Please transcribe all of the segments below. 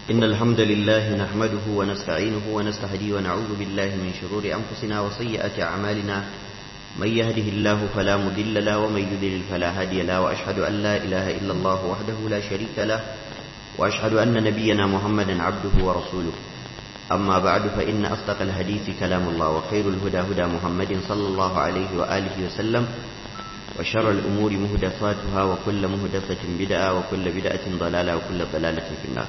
إن الحمد لله نحمده ونستعينه ونستهديه ونعوذ بالله من شرور أنفسنا وسيئات أعمالنا من يهده الله فلا مضل له ومن يضلل فلا هادي له وأشهد أن لا إله إلا الله وحده لا شريك له وأشهد أن نبينا محمدا عبده ورسوله أما بعد فإن أصدق الحديث كلام الله وخير الهدى هدى محمد صلى الله عليه وآله وسلم وشر الأمور مهدفاتها وكل مهدفة بدعة وكل بدعة ضلالة وكل ضلالة في النار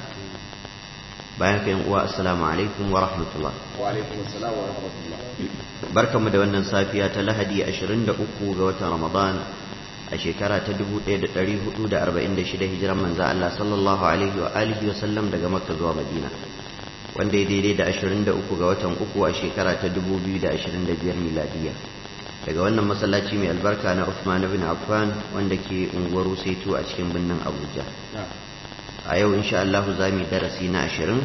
bayan ka uwa assalamu alaikum wa rahmatullah wa alaikum assalam wa rahmatullah barkamu da wannan safiya ta lahadi 23 ga watan ramadan a shekara ta 1446 hijiran manzo Allah sallallahu alaihi wa alihi wa sallam daga makka zuwa madina wanda ya daidai da 23 ga watan uku a shekara ta 2025 miladiya daga wannan masallaci mai albarka na Uthman ibn Affan wanda ke unguwar Saitu a cikin birnin Abuja a yau insha Allah za mu darasi na ashirin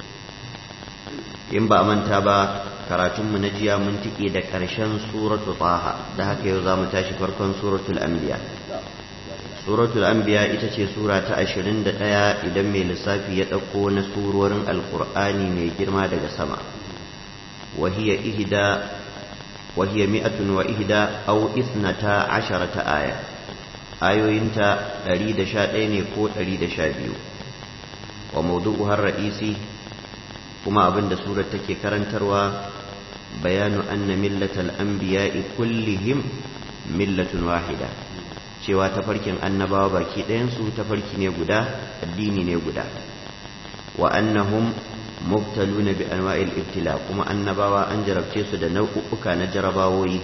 in ba a manta ba karatunmu na jiya mun tike da ƙarshen suratu taha da haka yau za mu tashi farkon suratul anbiya suratul anbiya ita ce sura ta ashirin da ɗaya idan mai lissafi ya ɗauko na surorin alkur'ani mai girma daga sama wahiya ihda wahiya mi'atun wa ihda au isnata asharata aya ayoyinta 111 ne ko 112 wa mawdu'uhar ra'isi kuma abinda surar take karantarwa bayanu anna millatal anbiya'i kullihim millatun wahida cewa tafarkin annabawa baki ɗayan su tafarki ne guda addini ne guda wa annahum mubtaluna bi anwa'il ibtila kuma annabawa an jarabce su da nau'uka na jarabawoyi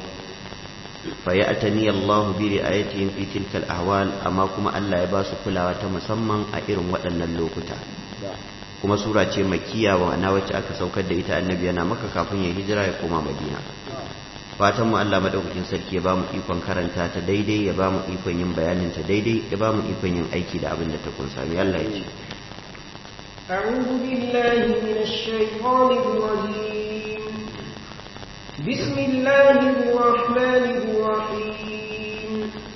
فيأتني الله برعايتهم في تلك الأحوال أما كما الله يباس كلا وتمسمى أئرم وأن اللوكتا kuma sura ce makiya wa ana wacce aka saukar da ita annabi yana maka kafin ya hijira ya koma madina fatan mu Allah madaukakin sarki ya bamu ikon karanta ta daidai ya bamu ikon yin bayanin ta daidai ya bamu ikon yin aiki da abin da ta kunsa mai Allah ya ce أعوذ بالله من الشيطان الرجيم بسم الله الرحمن الرحيم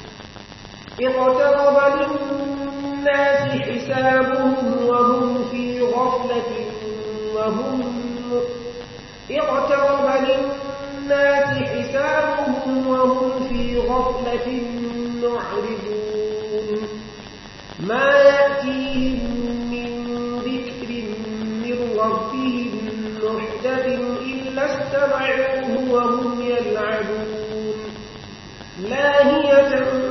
اقترب للناس حسابهم وهم في غفلة وهم اقترب للناس حسابهم وهم في غفلة معرضون ما يأتيهم من ذكر من ربهم محدث إلا استمعوه وهم يلعبون لاهية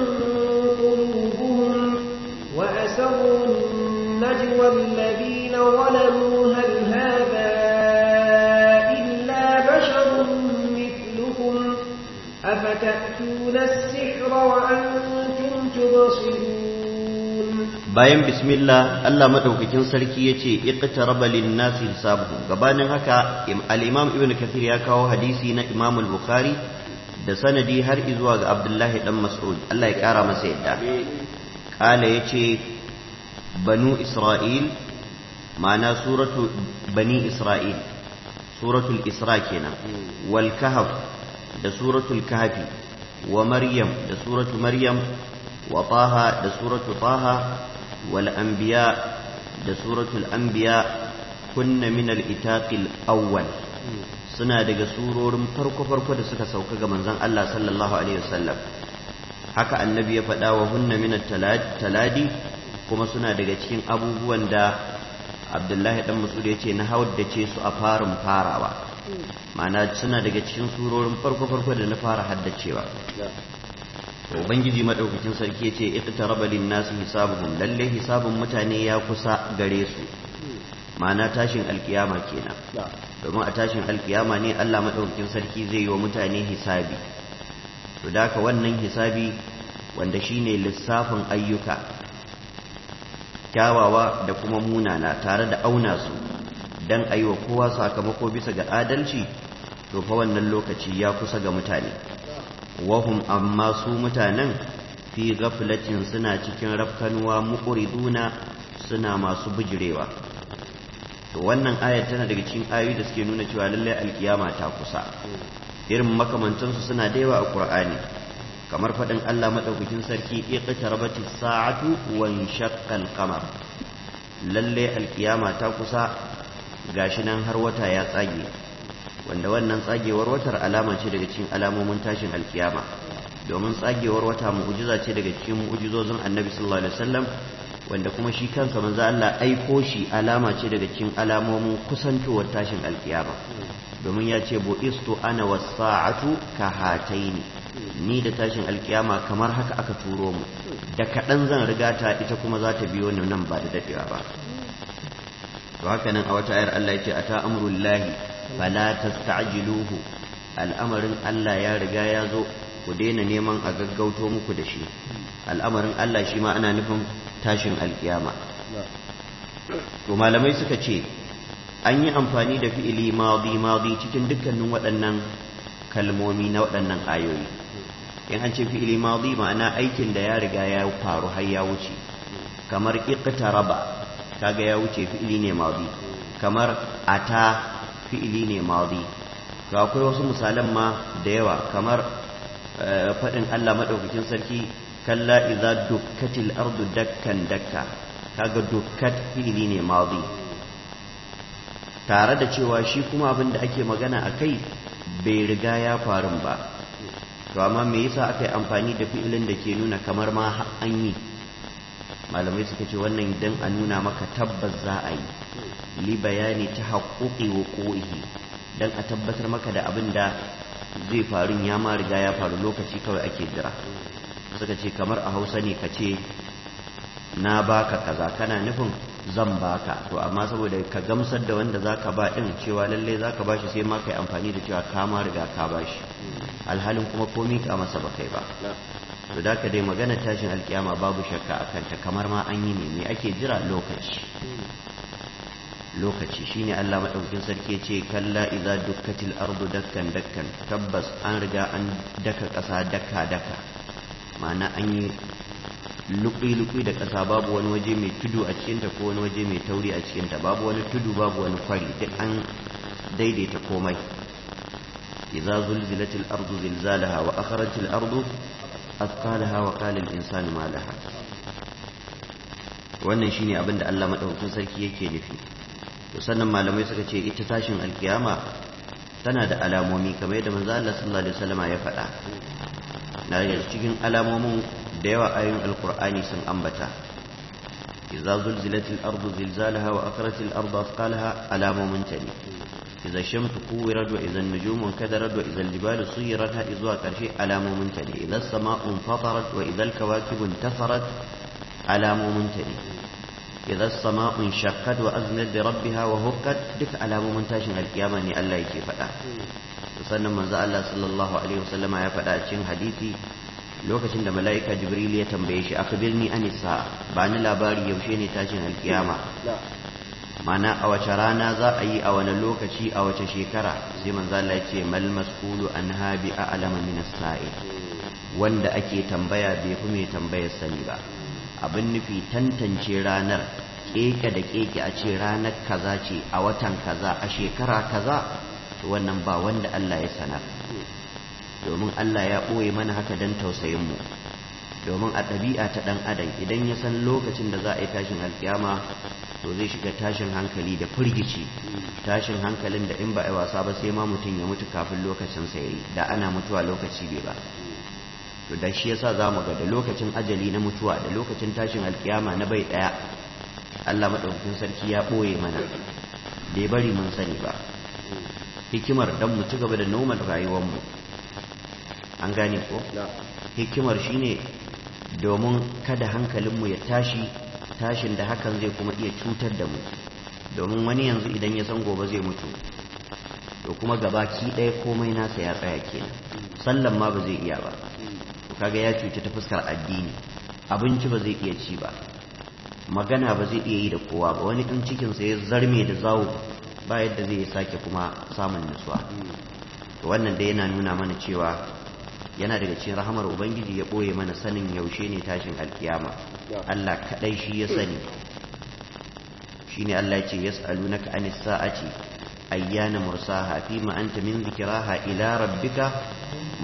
قلوبهم وأسروا النجوى الذين ظلموا هل هذا إلا بشر مثلكم أفتأتون السحر وأنتم تبصرون bayan bismillah Allah madaukakin sarki yace iqtaraba lin-nasi hisabuhum gabanin haka al-Imam Ibn Kathir ya kawo hadisi na Imam al-Bukhari da sanadi har zuwa ga Abdullahi dan Mas'ud Allah ya kara masa yadda kala yace banu Isra'il ma'ana suratu bani Isra'il suratul Isra kenan wal kahf da suratul kahfi wa Maryam da suratu Maryam wa Taha da suratu Taha والأنبياء da suratul anbiya kunna min al-itaq al-awwal suna daga surorin farko farko da suka sauka ga manzon Allah sallallahu alaihi wasallam haka annabi ya faɗa wa hunna min taladi kuma suna daga cikin abubuwan da Abdullahi dan Mas'ud ya ce na ce su a farin farawa ma'ana suna daga cikin surorin farko farko da na fara haddacewa ubangiji madaukakin sarki yace iqtaraba lin-nasi hisabuhum lalle hisabun mutane ya kusa gare su ma'ana tashin alkiyama kenan domin a tashin alkiyama ne Allah madaukakin sarki zai yi wa mutane hisabi to daka wannan hisabi wanda shine lissafin ayyuka kyawawa da kuma munana tare da auna su dan ayi wa kowa sakamako bisa ga adalci to fa wannan lokaci ya kusa ga mutane wahum amma su mutanen fi gaflatin suna cikin rafkanuwa muqriduna suna masu bijirewa to wannan ayar tana daga cikin ayoyi da suke nuna cewa lallai alkiyama ta kusa irin makamantansu suna da yawa a qur'ani kamar faɗin Allah maɗaukakin sarki iqtarabatis sa'atu wa inshaqqa al-qamar lalle alkiyama ta kusa gashi nan har wata ya tsage wanda wannan tsagewar watar alama ce daga cikin alamomin tashin alkiyama domin tsagewar wata mu'jiza ce daga cikin mu'jizozin annabi sallallahu alaihi wasallam wanda kuma shi kansa manzo Allah aiko shi alama ce daga cikin alamomin kusantowar tashin alkiyama domin ya ce bu'istu ana was-sa'atu ka hataini ni da tashin alkiyama kamar haka aka turo mu da kaɗan zan riga ta ita kuma za ta biyo ni nan ba da daɗewa ba to haka nan a wata ayar Allah yake ata amrullahi fala tasta'jiluhu al'amarin Allah ya riga ya zo ku daina neman a gaggauto muku da shi al'amarin Allah shi ma ana nufin tashin alkiyama to malamai suka ce an yi amfani da fi'ili madi madi cikin dukkanin waɗannan kalmomi na waɗannan ayoyi in an ce fi'ili madi ma'ana aikin da ya riga ya faru har ya wuce kamar iqtaraba kaga ya wuce fi'ili ne madi kamar ata fi'ili ne madi to akwai wasu misalan ma da yawa kamar faɗin Allah madaukakin sarki kalla idza dukkatil ardu dakkan dakka kaga dukkat fi'ili ne madi tare da cewa shi kuma abin da ake magana a kai bai riga ya faru ba to amma me yasa aka yi amfani da fi'ilin da ke nuna kamar ma an yi malamai suka ce wannan idan a nuna maka tabbas za a yi li bayani ta haƙoƙi wa ƙo'ihi don a tabbatar maka da abin da zai faru ya ma riga ya faru lokaci kawai ake jira suka ce kamar a hausa ne ka ce na baka kaza kana nufin zan baka to amma saboda ka gamsar da wanda zaka ba din cewa lalle zaka bashi sai ma kai amfani da cewa ka ma riga ka bashi alhalin kuma komai ka masa ba kai ba to da ka dai magana tashin alkiyama babu shakka akan ta kamar ma an yi ne me ake jira lokaci lokaci shine Allah madaukakin sarki ce kalla idza dukkatil ardu dakkan dakkan tabbas an riga an daka kasa daka daka ma'ana an yi lukui-lukui da ƙasa babu wani waje mai tudu a cikinta ko wani waje mai tauri a cikinta babu wani tudu babu wani kwari duk an daidaita komai idza zulzilatil ardu zilzalaha wa akhrajatil ardu athqalaha wa qala al insanu ma laha wannan shine abin da Allah madaukakin sarki yake nufi to sannan malamai suka ce ita tashin alkiyama tana da alamomi kamar yadda manzo Allah sallallahu alaihi wasallam ya faɗa na daga cikin alamomin da yawa ayoyin alkur'ani sun ambata idza zulzilatil ardu zilzalaha wa akhrajatil ardu athqalaha alamomin ta ne idza shamsu kuwirat wa idza an-nujumu kadarat wa idza al-jibalu suyirat hadi zuwa karshe alamomin ta ne idza as-sama'u fatarat wa idza al-kawakibu intasarat alamomin ta ne idza as-sama'u shaqqat wa aznat bi rabbiha wa hukkat duk alamomin tashin alkiyama ne Allah yake faɗa sannan manzo Allah sallallahu alaihi wasallama ya faɗa a cikin hadisi lokacin da mala'ika jibril ya tambaye shi akhbirni an sa'a ba ni labari yaushe ne tashin alkiyama mana a wace rana za a yi a wani lokaci a wace shekara sai manzo Allah ya ce mal mas'ulu an habi a'lama min as-sa'i wanda ake tambaya bai fi mai tambayar sani ba abin nufi tantance ranar keke da keke a ce ranar kaza ce a watan kaza a shekara kaza wannan ba wanda Allah ya sanar domin Allah ya ɓoye mana haka don tausayinmu domin a ɗabi'a ta ɗan adam idan ya san lokacin da za a yi tashin alkiyama to zai shiga tashin hankali da firgici tashin hankalin da in ba a yi wasa ba sai ma mutum ya mutu kafin lokacin sa yayi da ana mutuwa lokaci bai ba to da shi yasa zamu ga da lokacin ajali na mutuwa da lokacin tashin alkiyama na bai ɗaya Allah madaukakin sarki ya ɓoye mana bai bari mun sani ba hikimar dan mu ci gaba da noman rayuwarmu an gane ko hikimar shine domin kada hankalinmu ya tashi tashin da hakan zai kuma iya cutar da mu domin wani yanzu idan ya san gobe zai mutu to kuma gabaki ɗaya komai nasa ya tsaya kenan sallan ma ba zai iya ba to kaga ya cuci ta fuskar addini abinci ba zai iya ci ba magana ba zai iya yi da kowa ba wani in cikinsa ya zarme da zawo ba yadda zai sake kuma samun nutsuwa to wannan da yana nuna mana cewa yana daga cikin rahamar ubangiji ya ɓoye mana sanin yaushe ne tashin alkiyama Allah kaɗai shi ya sani shine Allah ya ce yas'alunaka anis sa'ati ayyana mursaha fima anta min dhikraha ila rabbika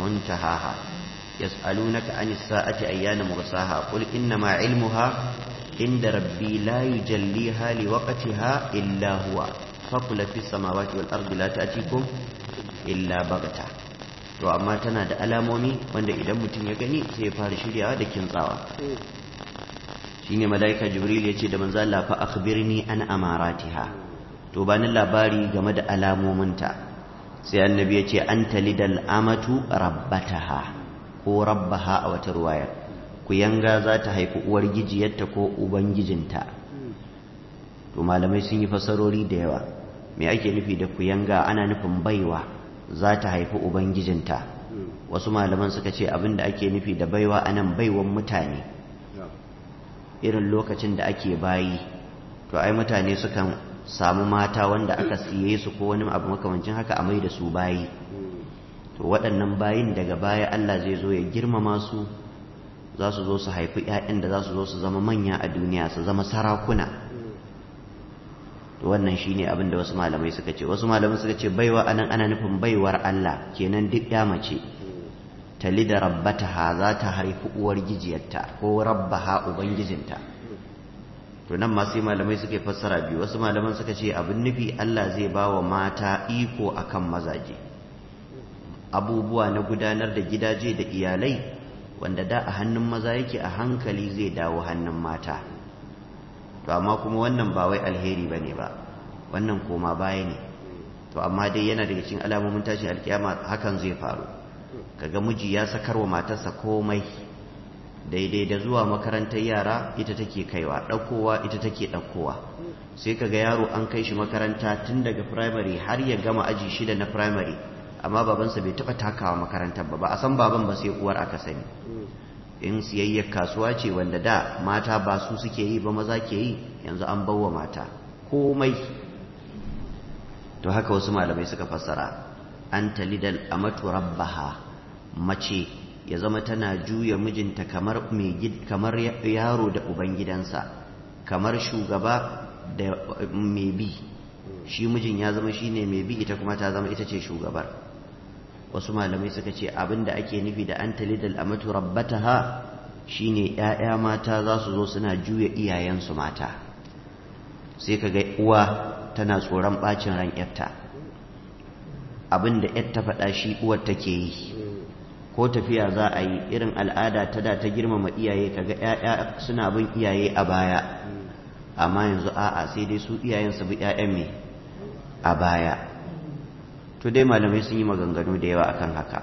muntahaha yas'alunaka anis sa'ati ayyana mursaha qul innama ilmuha inda rabbi la yujalliha li waqtiha illa huwa faqula fis samawati wal ardi la ta'tikum illa baghta to amma tana da alamomi wanda idan mutum ya gani sai ya fara shiryawa da kintsawa shine malaika jibril ya ce da manzo Allah fa akhbirni an amaratiha to bani labari game da alamominta sai annabi ya ce anta lidal amatu rabbataha ko rabbaha a wata ruwaya ku yanga za ta haifi uwar gijiyarta ko ubangijinta to malamai sun yi fasarori da yawa me ake nufi da ku yanga ana nufin baiwa za ta haifi ubangijinta wasu malaman suka ce abin da ake nufi da baiwa anan baiwan mutane irin lokacin da ake bayi to ai mutane sukan samu mata wanda aka siye su ko wani abu makamancin haka a mai da su bayi to waɗannan bayin daga baya Allah zai zo ya girmama su za su zo su haifi 'ya'yan da za su zo su zama manya a duniya su zama sarakuna to wannan shine abin da wasu malamai suka ce wasu malamai suka ce baiwa anan ana nufin baiwar Allah kenan duk ya mace tali da rabbataha za ta haifi uwar gijiyarta ko rabbaha ubangijinta to nan ma sai malamai suke fassara biyu wasu malaman suka ce abin nufi Allah zai ba wa mata iko akan mazaje abubuwa na gudanar da gidaje da iyalai wanda da a hannun maza yake a hankali zai dawo hannun mata to amma kuma wannan ba wai alheri bane ba wannan koma baya ne to amma dai yana daga cikin alamomin tashin alkiyama hakan zai faru kaga miji ya sakarwa matarsa komai daidai da zuwa makarantar yara ita take kaiwa ɗaukowa ita take ɗaukowa sai kaga yaro an kai shi makaranta tun daga primary har ya gama aji shida na primary amma babansa bai taɓa takawa makarantar ba ba a san baban ba sai uwar aka sani in siyayyar kasuwa ce wanda da mata ba su suke yi ba maza ke yi yanzu an bawa mata komai to haka wasu malamai suka fassara an talidal amatu rabbaha mace ya zama tana juya mijinta kamar kamar yaro da ubangidansa kamar shugaba da mai bi shi mijin ya zama shine mai bi ita kuma ta zama ita ce shugabar wasu malamai suka ce abinda ake nufi da an talidal amatu rabbataha shine ƴaƴa mata za su zo suna juya iyayensu mata sai kaga uwa tana tsoron bacin ran ƴarta abinda ƴar ta faɗa shi uwar take yi ko tafiya za a yi irin al'ada ta da ta girmama iyaye kaga ƴaƴa suna bin iyaye a baya amma yanzu a'a sai dai su iyayen su bi ƴaƴan me a baya to dai malamai sun yi maganganu da yawa akan haka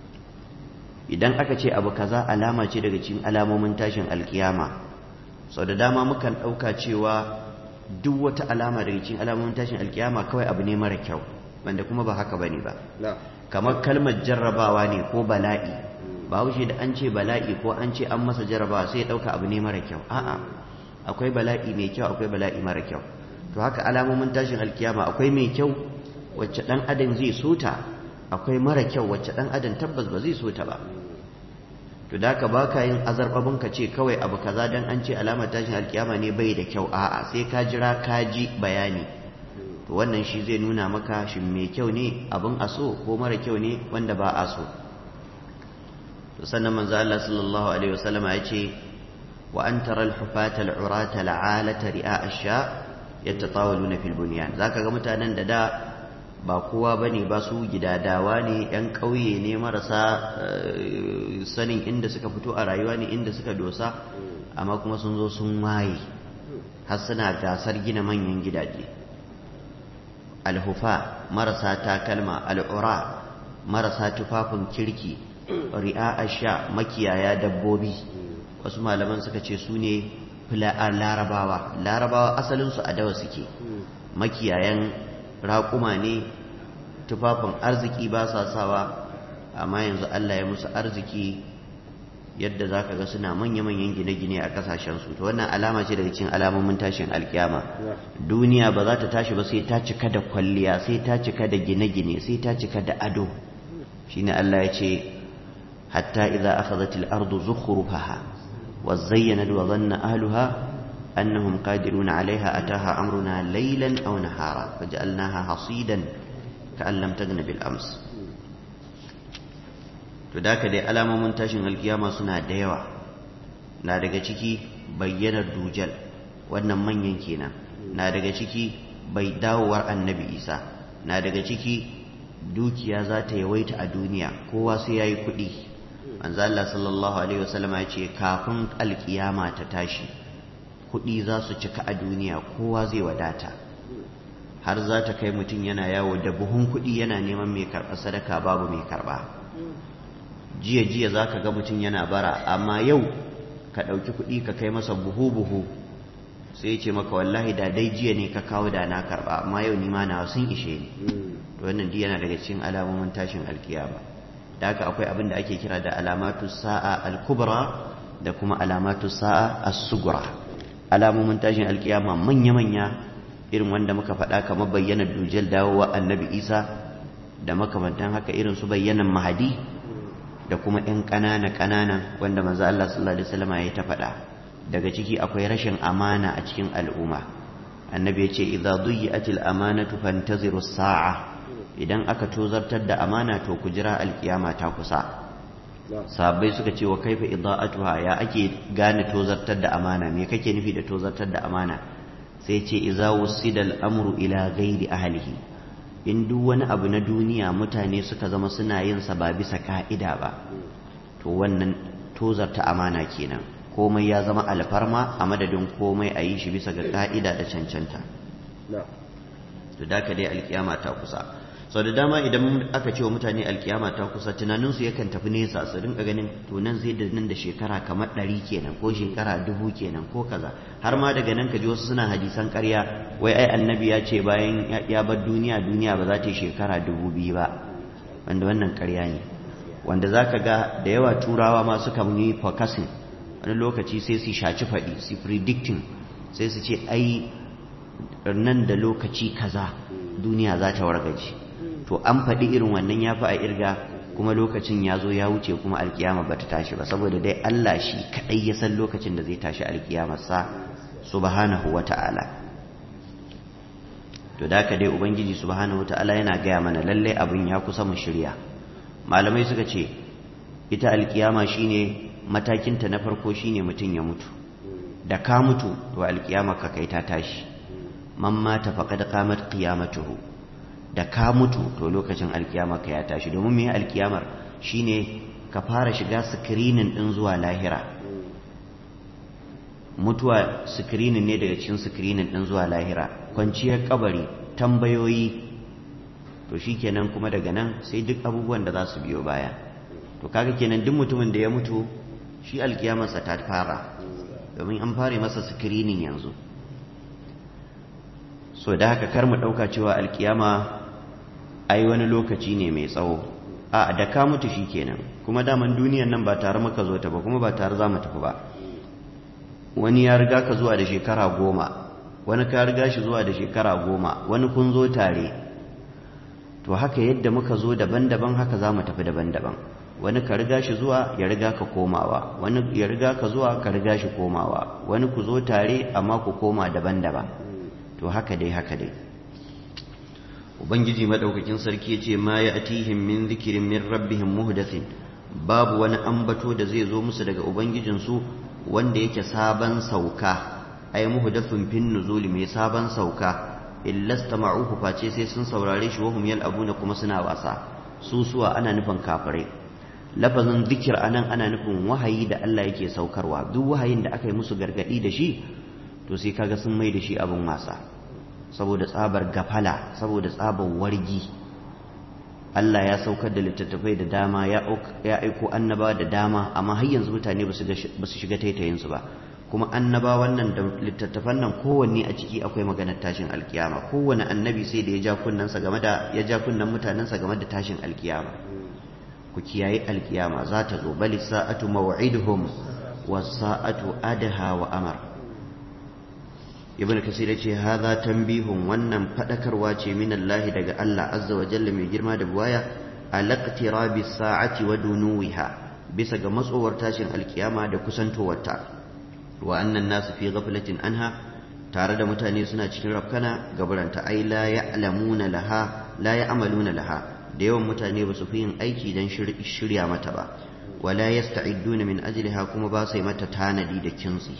idan aka ce abu kaza alama ce daga cikin alamomin tashin alkiyama sau da dama mukan ɗauka cewa duk wata alama daga cikin alamomin tashin alkiyama kawai abu ne mara kyau wanda kuma ba haka bane ba kamar kalmar jarrabawa ne ko bala'i ba wuce da an ce bala'i ko an ce an masa jarrabawa sai ya ɗauka abu ne mara kyau a'a akwai bala'i mai kyau akwai bala'i mara kyau to haka alamomin tashin alkiyama akwai mai kyau wacce ɗan adam zai so ta akwai mara kyau wacce ɗan adam tabbas ba zai so ta ba to da ka baka yin azarbabin ka ce kawai abu kaza dan an ce alamar tashin alkiyama ne bai da kyau a'a sai ka jira ka ji bayani to wannan shi zai nuna maka shin mai kyau ne abin a so ko mara kyau ne wanda ba a so to sannan manzo Allah sallallahu alaihi wasallama ya ce wa an tara al-hufata al-urata al-alata ri'a ash-sha yatatawaluna fil bunyan zaka ga mutanen da da ba kowa ba ne ba su gidadawa ne 'yan ƙauye ne marasa sanin inda suka fito a rayuwa ne inda suka dosa amma kuma sun zo sun waye har suna gasar gina manyan gidaje alhufa marasa takalma al'ura marasa tufafin kirki ri'a sha makiyaya dabbobi wasu malaman suka ce su ne larabawa larabawa asalinsu a dawa suke makiyayan raƙuma ne tufafin arziki ba sa sawa amma yanzu Allah ya musu arziki yadda za ka ga suna manya-manyan gine-gine a ƙasashensu to wannan alama ce daga cikin alamomin tashin alkiyama duniya ba za ta tashi ba sai ta cika da kwalliya sai ta cika da gine-gine sai ta cika da ado shine Allah ya ce hatta idza akhadhat al-ardu zukhrufaha wa zayyanat wa dhanna ahluha أنهم قادرون عليها أتاها أمرنا ليلا أو نهارا فجعلناها حصيدا كأن لم تغن بالأمس تداك دي ألام منتشن القيامة سنة ديوة na daga ciki bayyanar dujal wannan manyan kenan na daga ciki bai dawowar annabi isa na daga ciki dukiya za ta yawaita a duniya kowa sai ya yi kuɗi manzo Allah sallallahu alaihi wasallama ya ce kafin alkiyama ta tashi kuɗi za su cika a duniya kowa zai wadata har za ta kai mutum yana yawo da buhun kuɗi yana neman mai karɓa sadaka babu mai karɓa jiya jiya za ka ga mutum yana bara amma yau ka ɗauki kuɗi ka kai masa buhu buhu sai ce maka wallahi da dai jiya ne ka kawo da na karɓa amma yau ni ma na sun ishe ni to wannan duk yana daga cikin alamomin tashin alkiyama da haka akwai abin da ake kira da alamatu sa'a al-kubra da kuma alamatu sa'a as-sugra alamomin tashin alkiyama manya-manya irin wanda muka faɗa kamar bayyana dujal dawowa annabi isa da makamantan haka irin su bayyanan mahadi da kuma 'yan ƙanana ƙanana wanda manzo Allah sallallahu alaihi wasallam ya ta faɗa daga ciki akwai rashin amana a cikin al'umma annabi ya ce idza duyi'atil amanatu fantaziru sa'a idan aka tozartar da amana to ku jira alkiyama ta kusa sahabbai suka ce wa kaifa ida'atuha ya ake gane tozartar da amana me kake nufi da tozartar da amana sai ce iza wusida al'amru ila ghairi ahlihi in duk wani abu na duniya mutane suka zama suna yin sa ba bisa ka'ida ba to wannan tozarta amana kenan komai ya zama alfarma a madadin komai a yi shi bisa ga ka'ida da cancanta to da ka dai alkiyama ta kusa sau da dama idan aka ce wa mutane alkiyama ta kusa tunaninsu yakan tafi nesa su rinka ganin to nan zai da nan da shekara kamar ɗari kenan ko shekara dubu kenan ko kaza har ma daga nan ka ji wasu suna hadisan ƙarya wai ai annabi ya ce bayan ya bar duniya duniya ba za ta yi shekara dubu biyu ba wanda wannan ƙarya ne wanda za ka ga da yawa turawa ma suka yi forecasting wani lokaci sai su shaci faɗi su predicting sai su ce ai nan da lokaci kaza duniya za ta wargaje to an faɗi irin wannan ya fi a irga kuma lokacin ya zo ya wuce kuma alkiyama ba ta tashi ba saboda dai Allah shi kaɗai ya san lokacin da zai tashi alkiyamarsa subhanahu wa ta'ala to da haka dai ubangiji subhanahu wa ta'ala yana gaya mana lallai abin ya kusa mu shirya malamai suka ce ita alkiyama shine matakinta na farko shine mutum ya mutu da ka mutu to alkiyama ka kai ta tashi man mata faqad qamat qiyamatuhu da ka mutu to lokacin alkiyama ka ya tashi domin me alkiyamar shine ka fara shiga screening din zuwa lahira mutuwa screening ne daga cikin screening din zuwa lahira kwanciyar kabari tambayoyi to shikenan kuma daga nan sai duk abubuwan da za su biyo baya to kaga kenan duk mutumin da ya mutu shi alkiyamarsa ta fara domin an fara masa screening yanzu so da haka kar mu ɗauka cewa alkiyama ai wani lokaci ne mai tsawo a da ka mutu shi kenan kuma daman duniyan nan ba tare muka zo ta ba kuma ba tare za mu tafi ba wani ya riga ka zuwa da shekara goma wani ka riga shi zuwa da shekara goma wani kun zo tare to haka yadda muka zo daban-daban haka za mu tafi daban-daban wani ka riga shi zuwa ya riga ka komawa wani ya riga ka zuwa ka riga shi komawa wani ku zo tare amma ku koma daban-daban to haka dai haka dai ubangiji madaukakin sarki yace ma ya'tihim min dhikrin min rabbihim muhdathin babu wani ambato da zai zo musu daga ubangijinsu wanda yake sabon sauka ay muhdathun fin nuzuli mai sabon sauka illa istama'uhu face sai sun saurare shi wahum yal'abuna kuma suna wasa su suwa ana nufin kafirai lafazin zikir anan ana nufin wahayi da Allah yake saukarwa duk wahayin da aka yi musu gargadi da shi to sai kaga sun mai da shi abin wasa saboda tsabar gafala saboda tsabar wargi Allah ya saukar da littattafai da dama ya aiko annaba da dama amma har yanzu mutane ba su shiga taitayinsu ba kuma annaba wannan da littattafan nan kowanne a ciki akwai maganar tashin alkiyama kowane annabi sai da ya ja kunnansa game da ya ja kunnan mutanensa game da tashin alkiyama ku kiyaye alkiyama za ta zo bali sa'atu maw'iduhum was sa'atu adha wa amar ibn kasir ya ce haza tambihun wannan fadakarwa ce min Allah daga Allah azza wa jalla mai girma da buwaya alaqtirabi sa'ati wa dunuwiha bisa ga matsowar tashin alkiyama da kusantowarta wa annan nasu fi ghaflatin anha tare da mutane suna cikin rafkana gabaranta ai la ya'lamuna laha la ya'maluna laha da yawan mutane ba su fi yin aiki dan shirya mata ba wala yasta'iduna min ajliha kuma ba sai mata tanadi da kintsi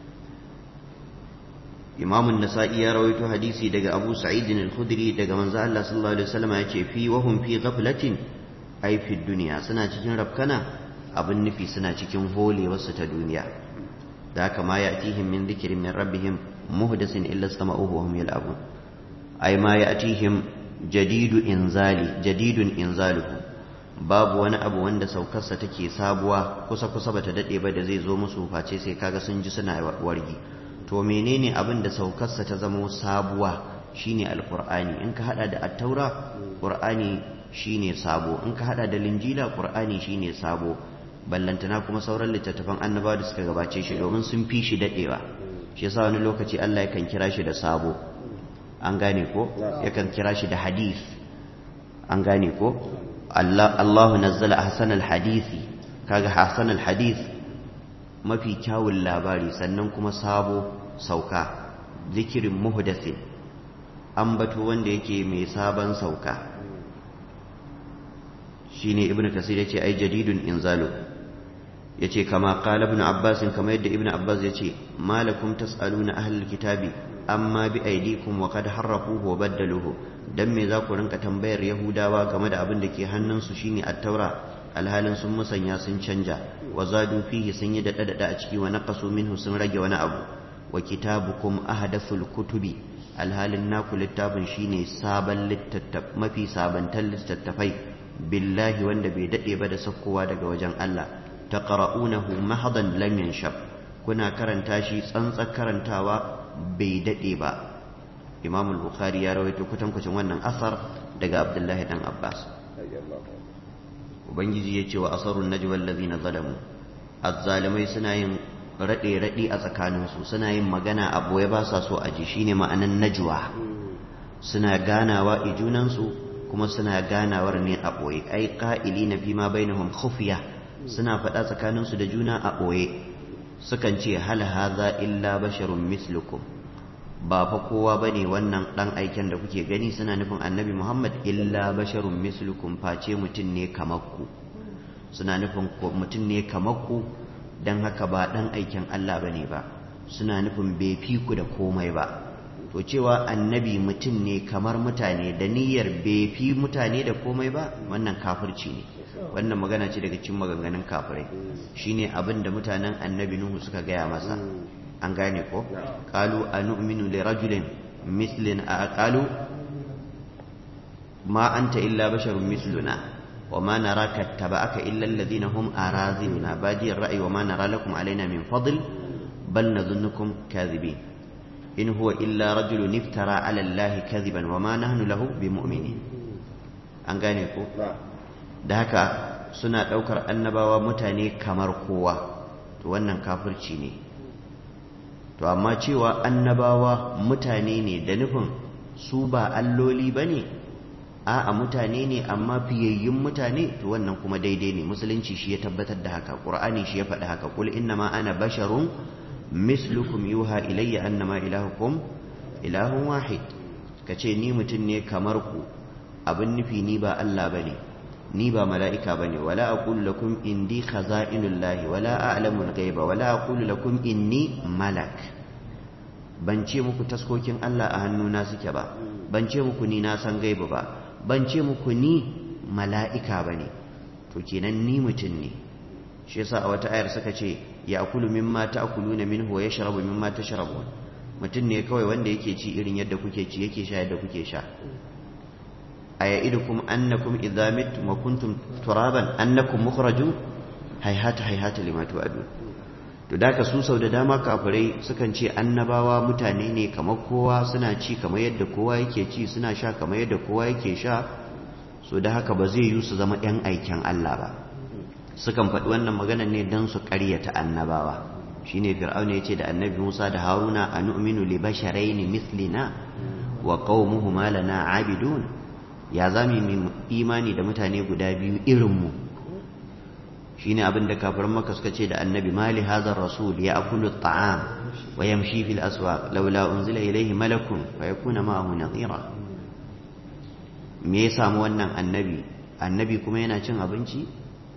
Imam an-Nasa'i ya rawaito hadisi daga Abu Sa'id al-Khudri daga manzo Allah sallallahu alaihi wasallam yace fi wa hum fi ghaflatin ay fi dunya suna cikin rafkana abin nufi suna cikin holewarsu ta duniya da haka ma ya'tihim min dhikrin min rabbihim muhdasin illa istama'uhu wa hum yal'abun ay ma ya'tihim jadidu inzali jadidun inzaluhu babu wani abu wanda saukarsa take sabuwa kusa kusa bata dade ba da zai zo musu face sai kaga sun ji suna wargi to menene abin da saukarsa ta zama sabuwa shine alqur'ani in ka hada da at-taura qur'ani shine sabo in ka hada da linjila qur'ani shine sabo ballantana kuma sauran littattafan annabawa da suka gabace shi domin sun fi shi dadewa shi yasa wani lokaci Allah yakan kira shi da sabo an gane ko yakan kira shi da hadith an gane ko Allah Allahu nazzala ahsanal hadisi kaga ahsanal hadith mafi kyawun labari sannan kuma sabo sauka zikirin muhdathin ambato wanda yake mai sabon sauka shine ibnu kasir yace ai jadidun inzalu yace kama qala ibn abbas kama yadda ibn abbas yace malakum tasaluna ahlul kitabi amma bi aidikum wa qad harrafuhu wa baddaluhu dan me za ku rinka tambayar yahudawa game da abin da ke hannunsu shine at-taura alhalin sun musanya sun canja wa zadu fihi sun yi dada dada a ciki wa naqasu minhu sun rage wani abu wa kitabukum ahdathul kutubi alhalin naku littafin shine sabon littattaf mafi sabantan littattafai billahi wanda bai dade ba da sakkowa daga wajen Allah taqra'unahu mahadan lam yanshab kuna karanta shi tsantsar karantawa bai dade ba Imam al-Bukhari ya rawaito kutankucin wannan asar daga Abdullahi dan Abbas Ubangiji ya ce wa asarun najwa allazina zalamu azzalimai suna yin rade rade a tsakaninsu suna yin magana a boye ba sa so a ji shine ma'anan najwa suna ganawa i junansu kuma suna ganawar ne a ɓoye ai ƙa'ili na fi ma bainahum khufiya suna faɗa tsakaninsu da juna a ɓoye sukan ce hal haza illa basharun mislukum ba fa kowa bane wannan ɗan aiken da kuke gani suna nufin annabi muhammad illa basharun mislukum face mutum ne kamar ku suna nufin mutum ne kamar ku don haka ba ɗan aiken allah bane ba suna nufin bai fi ku da komai ba to cewa annabi mutum ne kamar mutane da niyyar bai fi mutane da komai ba wannan kafirci ne wannan magana ce daga cikin maganganun kafirai shine abin da mutanen annabi nuhu suka gaya masa an gane ko qalu anu'minu li rajulin mislin qalu ma anta illa basharun misluna وما نراك اتبعك إلا الذين هم أراذلنا بادي الرأي وما نرى لكم علينا من فضل بل نظنكم كاذبين إن هو إلا رجل افترى على الله كذبا وما نحن له بمؤمنين an gane ko da haka suna ɗaukar annabawa mutane kamar kowa to wannan kafirci ne to amma cewa annabawa mutane ne da nufin su ba alloli ba ne a'a mutane ne amma fiyayyun mutane to wannan kuma daidai ne musulunci shi ya tabbatar da haka ƙur'ani shi ya faɗi haka kul innama ana basharun mislukum yuha ilayya annama ilahukum ilahun wahid kace ni mutum ne kamar ku abin nufi ni ba Allah bane ni ba mala'ika bane wala aqulu lakum indi khaza'inullahi wala a'lamu al-ghaiba wala aqulu lakum inni malak ban ce muku taskokin Allah a hannuna suke ba ban ce muku ni na san gaiba ba ban ce muku ni mala'ika bane to kenan ni mutum ne shi yasa a wata ayar suka ce ya akulu mimma ta'kuluna minhu wa yashrabu mimma tashrabun mutum ne kawai wanda yake ci irin yadda kuke ci yake sha yadda kuke sha ayaidukum annakum idza mittum wa kuntum turaban annakum mukhrajun hayhata hayhata lima tu'adun to da su sau da dama kafirai sukan ce annabawa mutane ne kamar kowa suna ci kamar yadda kowa yake ci suna sha kamar yadda kowa yake sha so da haka ba zai yi su zama 'yan aikin Allah ba sukan faɗi wannan maganar ne don su ƙaryata annabawa shine fir'auna yace da annabi Musa da Haruna anu'minu li basharayn mithlina wa qaumuhuma lana abidun ya zami mu imani da mutane guda biyu irin mu shine abin da kafirin Makka suka ce da annabi mali hadha rasul ya'kulu at-ta'am wa yamshi fil aswaq laula unzila ilayhi malakun fayakuna ma'ahu nadhira me ya samu wannan annabi annabi kuma yana cin abinci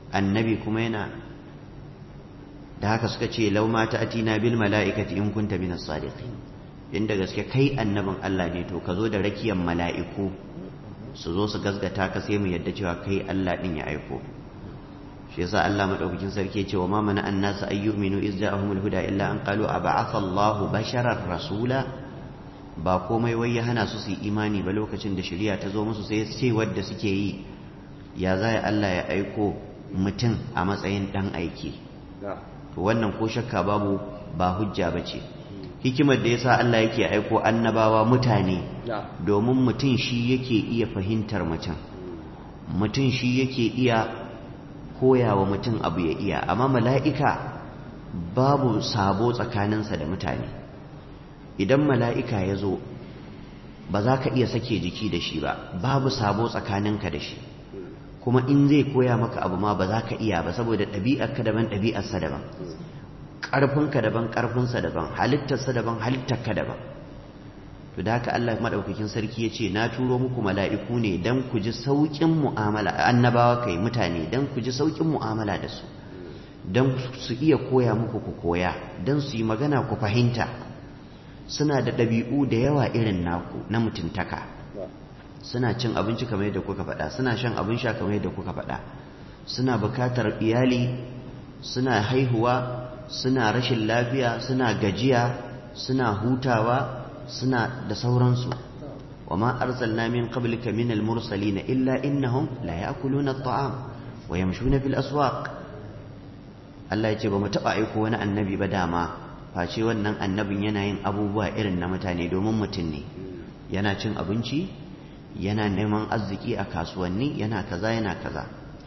annabi kuma yana da haka suka ce lau ma ta'tina bil mala'ikati in kunta minas sadiqin inda gaske kai annabin Allah ne to ka zo da rakiyan mala'iku su zo su gasgata ka sai mu yadda cewa kai Allah din ya aiko shi yasa Allah madaukakin sarki ce wa ma mana annasu ayyuminu iz ja'ahumul huda illa an qalu ab'atha Allahu basharar rasula ba komai wai ya hana su su imani ba lokacin da shari'a ta zo musu sai ce wadda suke yi ya za Allah ya aiko mutum a matsayin dan aiki to wannan ko shakka babu ba hujja bace hikimar da yasa Allah yake aiko annabawa mutane domin mutum shi yake iya fahimtar mutum mutum shi yake iya koyawa mutum abu ya iya amma mala'ika babu sabo tsakaninsa da mutane idan mala'ika ya zo ba za ka iya sake jiki da shi ba babu sabo tsakaninka da shi kuma in zai koya maka abu ma ba za ka iya ba saboda ɗabi'arka daban ɗabi'arsa daban ƙarfinka daban ƙarfinsa daban halittarsa daban halittarka daban to da haka Allah maɗaukakin sarki ya ce na turo muku mala'iku ne don ku ji sauƙin mu'amala annabawa kai mutane don ku ji sauƙin mu'amala da su don su iya koya muku ku koya don su yi magana ku fahimta suna da ɗabi'u da yawa irin naku na mutuntaka suna cin abinci kamar yadda kuka faɗa suna shan abin sha kamar yadda kuka faɗa suna bukatar iyali suna haihuwa suna rashin lafiya suna gajiya suna hutawa suna da sauransu wa ma arsalna min qablika min al-mursalin illa innahum la ya'kuluna at-ta'am wa yamshuna fil aswaq Allah ya ce ba mu taba aiko wani annabi ba dama face wannan annabin yana yin abubuwa irin na mutane domin mutum ne yana cin abinci yana neman arziki a kasuwanni yana kaza yana kaza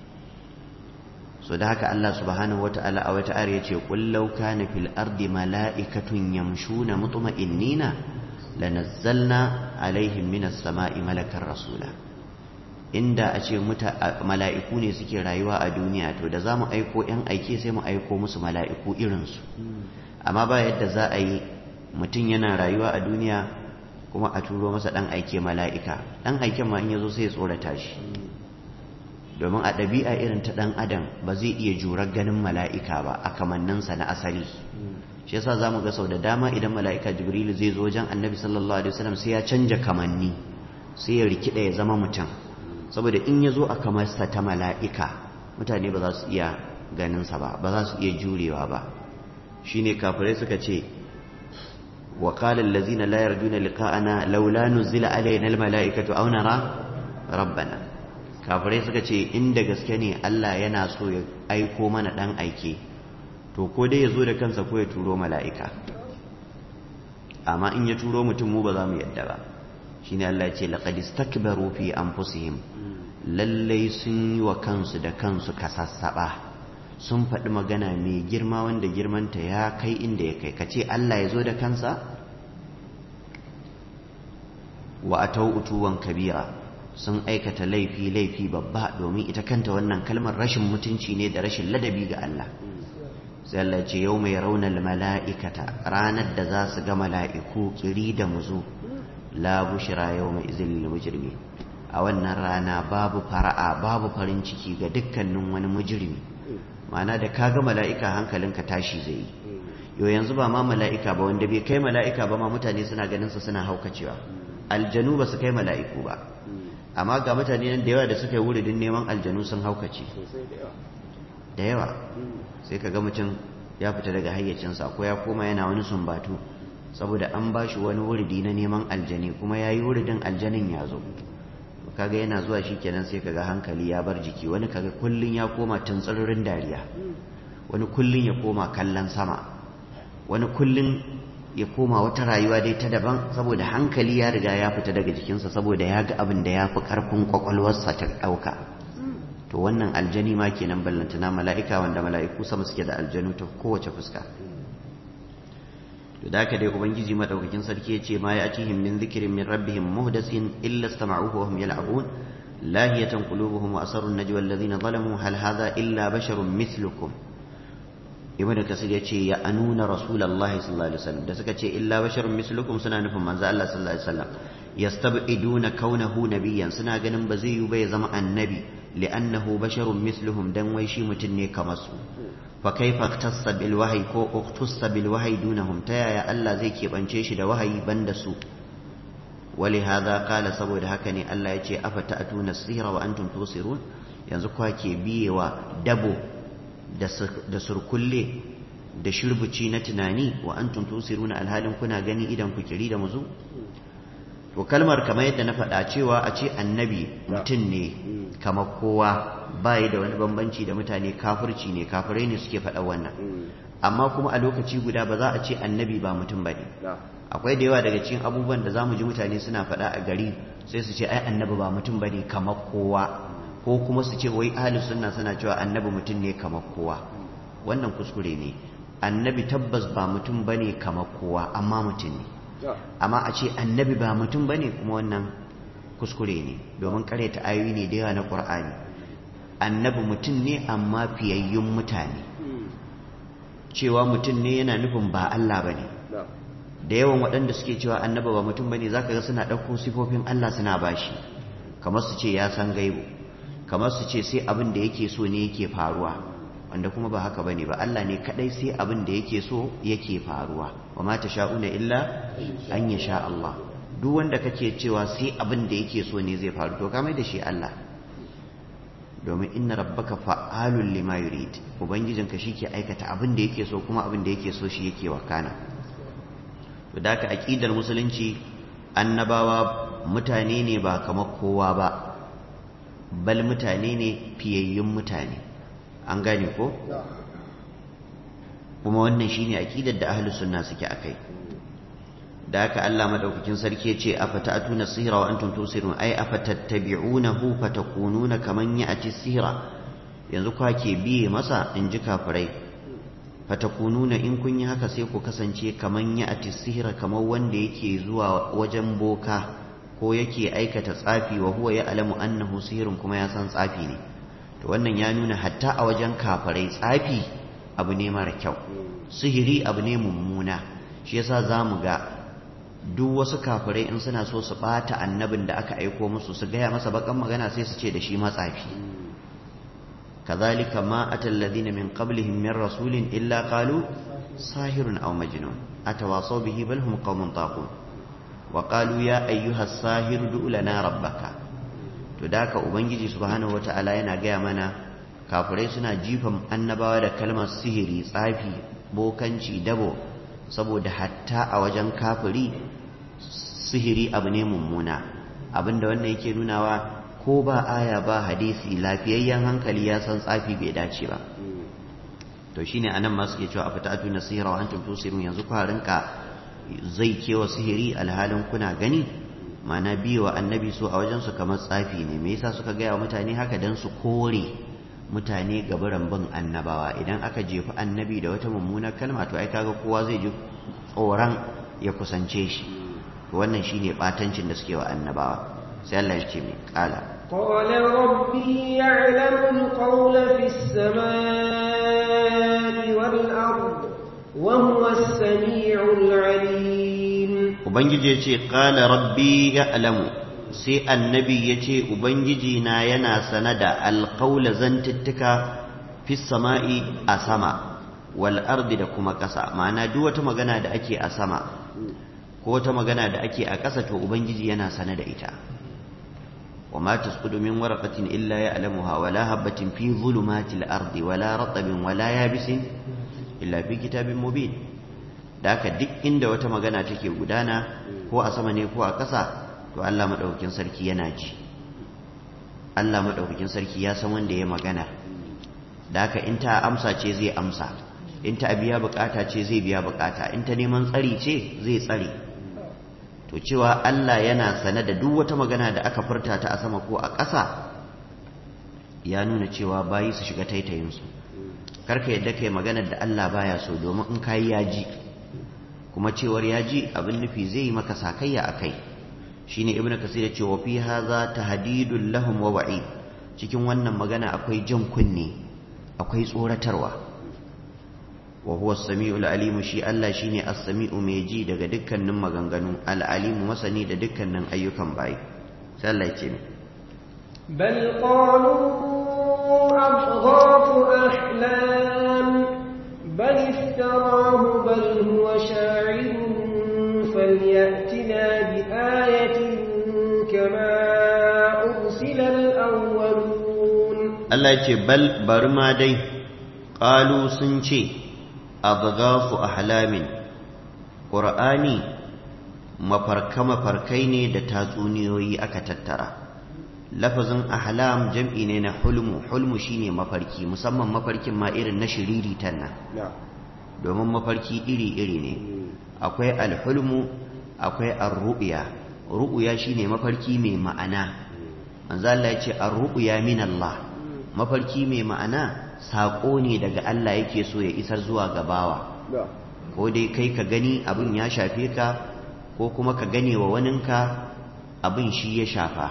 so da haka Allah subhanahu wata'ala a wata ayar yace qul law kana fil ardi mala'ikatun yamshuna mutma'innina lanazzalna alaihim minas sama'i malakan rasula inda a ce mala'iku ne suke rayuwa a duniya to da za mu aiko ‘yan aike sai mu aiko musu mala'iku irinsu amma ba yadda za a yi mutum yana rayuwa a duniya kuma a turo masa ɗan aike mala'ika ɗan aiken ma in ya zo sai ya tsorata shi domin a ɗabi'a irin ta ɗan adam ba zai iya jurar ganin mala'ika ba a kamanninsa na asali shi yasa za mu ga sau da dama idan mala'ika jibrilu zai zo wajen annabi sallallahu alaihi wasallam sai ya canja kamanni sai ya rikida ya zama mutum saboda in ya zo a kamarsa ta mala'ika mutane ba za su iya ganinsa ba ba za su iya jurewa ba shi ne kafirai suka ce wa ƙalar lazina layar juna liƙa'ana laula nuzila alayin almala'ikatu aunara rabbana kafirai suka ce inda gaske ne Allah yana so ya aiko mana ɗan aike to ko dai ya zo da kansa ko ya turo mala'ika amma in ya turo mutum mu ba za mu yadda ba shi ne Allah ce laƙad istakbaru fi anfusihim lallai sun yi wa kansu da kansu kasassaɓa sun faɗi magana mai girma wanda girmanta ya kai inda ya kai kace Allah ya zo da kansa wa atau utuwan kabira sun aikata laifi laifi babba domin ita kanta wannan kalmar rashin mutunci ne da rashin ladabi ga Allah sai Allah ce yau mai raunar mala'ikata ranar da za su ga mala'iku kiri da muzu la bushira yau mai izinin mujirmi a wannan rana babu fara'a babu farin ciki ga dukkanin wani mujirmi ma'ana da ka ga mala'ika hankalinka tashi zai yi yau yanzu ba ma mala'ika ba wanda bai kai mala'ika ba ma mutane suna ganin su suna haukacewa aljanu ba su kai mala'iku ba amma ga mutane nan da yawa da suka yi wuridin neman aljanu sun haukace da yawa sai ka ga mutum ya fita daga hayyacinsa ko ya koma yana wani sumbatu saboda an ba shi wani wuridi na neman aljani kuma ya yi wuridin aljanin ya zo kaga yana zuwa shi kenan sai kaga hankali ya bar jiki wani kaga kullun ya koma tuntsirin dariya wani kullun ya koma kallon sama wani kullun ya koma wata rayuwa dai ta daban saboda hankali ya riga ya fita daga jikinsa saboda ya ga abin da ya fi karfin kwakwalwarsa ta ɗauka to wannan aljani ma kenan ballantana mala'ika wanda mala'iku sama suke da aljanu ta kowace fuska to da haka dai ubangiji madaukakin sarki yace ma ya atihim min dhikrin min rabbihim muhdasin illa istama'uhu wa hum yal'abun lahiyatan qulubuhum wa asarru an-najwa alladhina zalamu hal hadha illa basharun mithlukum ibn kasir yace ya anuna rasulullahi sallallahu alaihi wasallam da suka ce illa basharun mithlukum suna nufin manzo Allah sallallahu alaihi wasallam yastab'iduna kaunahu nabiyyan suna ganin ba zai yi ba ya zama annabi li'annahu basharun misluhum dan wai shi mutum ne kamar su fa kaifa tassa bil wahyi ko uqtussa bil wahyi dunahum ta yaya Allah zai keɓance shi da wahayi banda su ولهذا قال saboda haka ne Allah ya ce afata atuna sihra wa antum tusirun yanzu kwa ke biyewa dabo da surkulle da shirbuci na tunani wa antum tusiruna alhalin kuna gani idan ku kiri da muzu to kalmar kamar yadda na faɗa cewa a ce annabi mutum ne kamar kowa bai da wani bambanci da mutane kafirci ne kafirai ne suke faɗa wannan amma kuma a lokaci guda ba za a ce annabi ba mutum ba ne akwai da yawa daga cikin abubuwan da za mu ji mutane suna faɗa a gari sai su ce ai annabi ba mutum ba ne kamar kowa ko kuma su ce wai ahli sunna suna cewa annabi mutum ne kamar kowa wannan kuskure ne annabi tabbas ba mutum ba ne kamar kowa amma mutum ne amma a ce annabi ba mutum ba ne kuma wannan kuskure ne domin ta ayoyi ne da yawa na ƙur'ani annabi mutum ne amma fiyayyun mutane cewa mutum ne yana nufin ba Allah ba ne da yawan waɗanda suke cewa annaba ba mutum bane zaka ga suna ɗauko sifofin Allah suna bashi kamar su ce ya san gaibu kamar su ce sai abin da yake so ne yake faruwa wanda kuma ba haka bane ba Allah ne kadai sai abin da yake so yake faruwa wa ma tasha'una illa an yasha Allah duk wanda kake cewa sai abin da yake so ne zai faru to ka mai da shi Allah domin inna rabbaka fa'alul lima yurid ubangijinka shike aikata abin da yake so kuma abin da yake so shi yake wakana da ka aƙidar musulunci annabawa mutane ne ba kamar kowa ba bal mutane ne fiyayyun mutane an gane ko kuma wannan shine aƙidar da ahlus sunna suke akai da haka Allah madaukakin sarki ya ce afata'tuna sihra wa antum tusirun ay afatattabi'unahu fatakununa kaman ya'ti sihra yanzu kwa ke biye masa in ji kafirai fatakununa in kun yi haka sai ku kasance kaman ya ati sihira kamar wanda yake zuwa wajen boka ko yake aikata tsafi wa huwa ya alamu annahu sihirun kuma ya san tsafi ne to wannan ya nuna hatta a wajen kafirai tsafi abu ne mara kyau sihiri abu ne mummuna shi yasa zamu ga duk wasu kafirai in suna so su bata annabin da aka aiko musu su gaya masa bakan magana sai su ce da shi matsafi كذلك ما أتى الذين من قبلهم من رسول إلا قالوا ساهر أو مجنون أتواصوا به بل هم قوم طاغون وقالوا يا أيها الساهر دع لنا ربك تداك أبنجي سبحانه وتعالى ينقى منا kafirai suna jifan annabawa da kalmar sihiri tsafi bokanci dabo saboda hatta a wajen kafiri sihiri abu ne mummuna abinda wannan yake nunawa ko ba aya ba hadisi lafiyayyen hankali ya san tsafi bai dace ba to shine anan ma suke cewa afatatu nasira wa antum tusirun yanzu ku rinka zai kewa sihiri alhalin kuna gani mana biyo annabi so a wajen su kamar tsafi ne me yasa suka gaya wa mutane haka dan su kore mutane gaburan bin annabawa idan aka jefi annabi da wata mummunar kalma to ai kaga kowa zai ji tsoron ya kusance shi wannan shine batancin da suke wa annabawa sai Allah ya ce mai kala قال ربي يعلم القول في السماء والأرض وهو السميع العليم ubangiji ya ce kala rabbi ya'lamu sai annabi ya ce ubangiji na yana sanada alƙaula zantuttuka fi sama'i a sama wal ardi da kuma ƙasa ma'ana duk wata magana da ake a sama ko wata magana da ake a ƙasa to ubangiji yana sane da ita وما تسقط من ورقة إلا يعلمها ولا هبة في ظلمات الأرض ولا رطب ولا يابس إلا في كتاب مبين داك duk inda wata magana take gudana ko a sama ne ko a ƙasa to Allah madaukakin sarki yana ji Allah madaukakin sarki ya san wanda ya magana daka in ta amsa ce zai amsa in ta biya bukata ce zai biya bukata in ta neman tsari ce zai tsare to cewa Allah yana sane da duk wata magana da aka furta ta a sama ko a ƙasa ya nuna cewa bayi su shiga taitayinsu karka yadda kai maganar da Allah baya so domin in kayi ya ji kuma cewar ya ji abin nufi zai yi maka sakayya a kai shine ibnu kasir ya ce wa fi hadha tahdidul lahum wa wa'id cikin wannan magana akwai jan kunne akwai tsoratarwa wa huwa as-sami'ul alim shi Allah shine as-sami'u mai ji daga dukkanin maganganu al-alim masani da dukkanin ayyukan bayi sai Allah ya ce بل قالوا أضغاث أحلام بل افتراه بل هو شاعر فليأتنا بآية كما أرسل الأولون Allah ce bal bari ma dai ƙalu sun ce abgafu ahlamin ƙur'ani mafarka-mafarkai ne da tatsuniyoyi aka tattara lafazin ahlam jam'i ne na hulmu hulmu shine mafarki musamman mafarkin ma irin na shiriritan nan domin mafarki iri-iri ne akwai alhulmu akwai arru'ya ru'ya shine mafarki mai ma'ana manzo Allah ya ce arru'ya min Allah mafarki mai ma'ana saƙo ne daga Allah yake so ya isar zuwa gabawa ko dai kai ka gani abin ya shafe ka ko kuma ka gane wa waninka abin shi ya shafa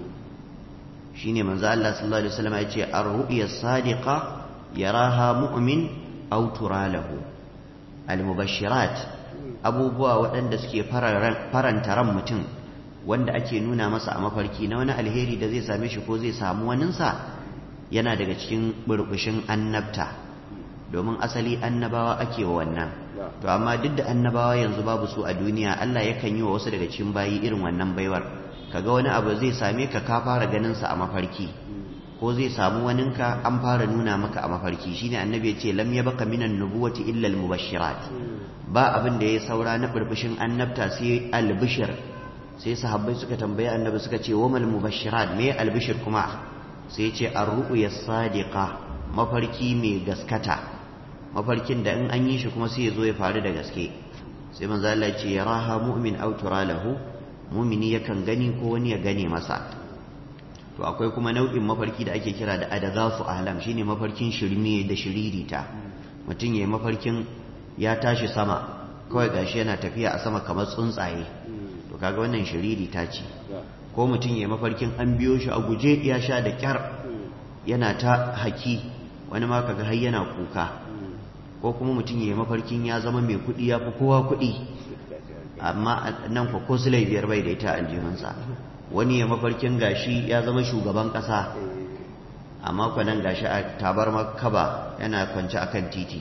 shi ne manzo Allah sallallahu alaihi wasallam ya ce ar-ru'ya sadiqa yaraha mu'min aw turalahu al-mubashirat abubuwa waɗanda suke faranta ran mutum wanda ake nuna masa a mafarki na wani alheri da zai same shi ko zai samu waninsa yana daga cikin burbushin annabta domin asali annabawa ake wa wannan to amma duk da annabawa yanzu babu su a duniya Allah yakan yi wa wasu daga cikin bayi irin wannan baiwar kaga wani abu zai same ka ka fara ganin sa a mafarki ko zai samu waninka an fara nuna maka a mafarki shine annabi ya ce lam yabqa minan nubuwati illa al mubashirat ba abin da ya saura na burbushin annabta sai albishir sai sahabbai suka tambaye annabi suka ce wa mal mubashirat me albishir kuma sai ce ar-ru'ya sadiqa mafarki mai gaskata mafarkin da in an yi shi kuma sai ya zo ya faru da gaske sai manzo Allah ya ce yaraha mu'min aw lahu mu'mini yakan gani ko wani ya gane masa to akwai kuma nau'in mafarki da ake kira da adagafu ahlam shine mafarkin shirme da shiririta mutum yayi mafarkin ya tashi sama kawai gashi yana tafiya a sama kamar tsuntsaye to kaga wannan shiririta ce ko mutum yayi mafarkin an biyo shi a guje ya sha da kyar yana ta haki wani ma kaga har yana kuka ko kuma mutum ya yi mafarkin ya zama mai kuɗi ya fi kowa kuɗi amma nan kwa ko sulai biyar bai da ita aljihunsa wani ya mafarkin gashi ya zama shugaban ƙasa amma kwa nan gashi a tabar makaba yana kwance akan titi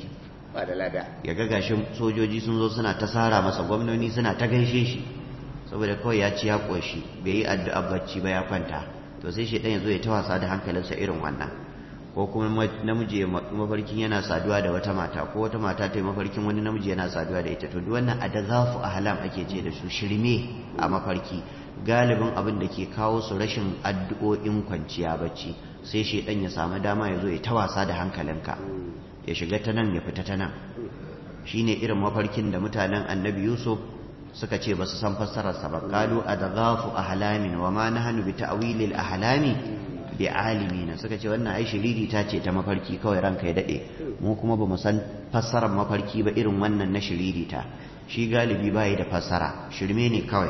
ya ga gashi sojoji sun zo suna ta sara masa gwamnoni suna ta gaishe shi saboda kawai ya ci ya ƙoshi bai yi addu'a bacci ba ya kwanta to sai shi ɗan ya zo ya ta wasa da hankalinsa irin wannan ko kuma namiji ya mafarkin yana saduwa da wata mata ko wata mata ta yi mafarkin wani namiji yana saduwa da ita to duk wannan adazafu ahlam ake ce da su shirme a mafarki galibin abin da ke kawo su rashin addu'o'in kwanciya bacci sai shedan ya samu dama ya zo ya ta wasa da hankalinka ya shiga ta nan ya fita ta nan shine irin mafarkin da mutanen annabi yusuf suka ce ba su san fassararsa ba qalu adghafu ahlamin wa ma nahnu bi ta'wilil ahlami bi alimina suka ce wannan ai shiriri ta ce ta mafarki kawai ranka ya dade mu kuma ba mu san fassarar mafarki ba irin wannan na shiriri ta shi galibi bai da fassara shirme ne kawai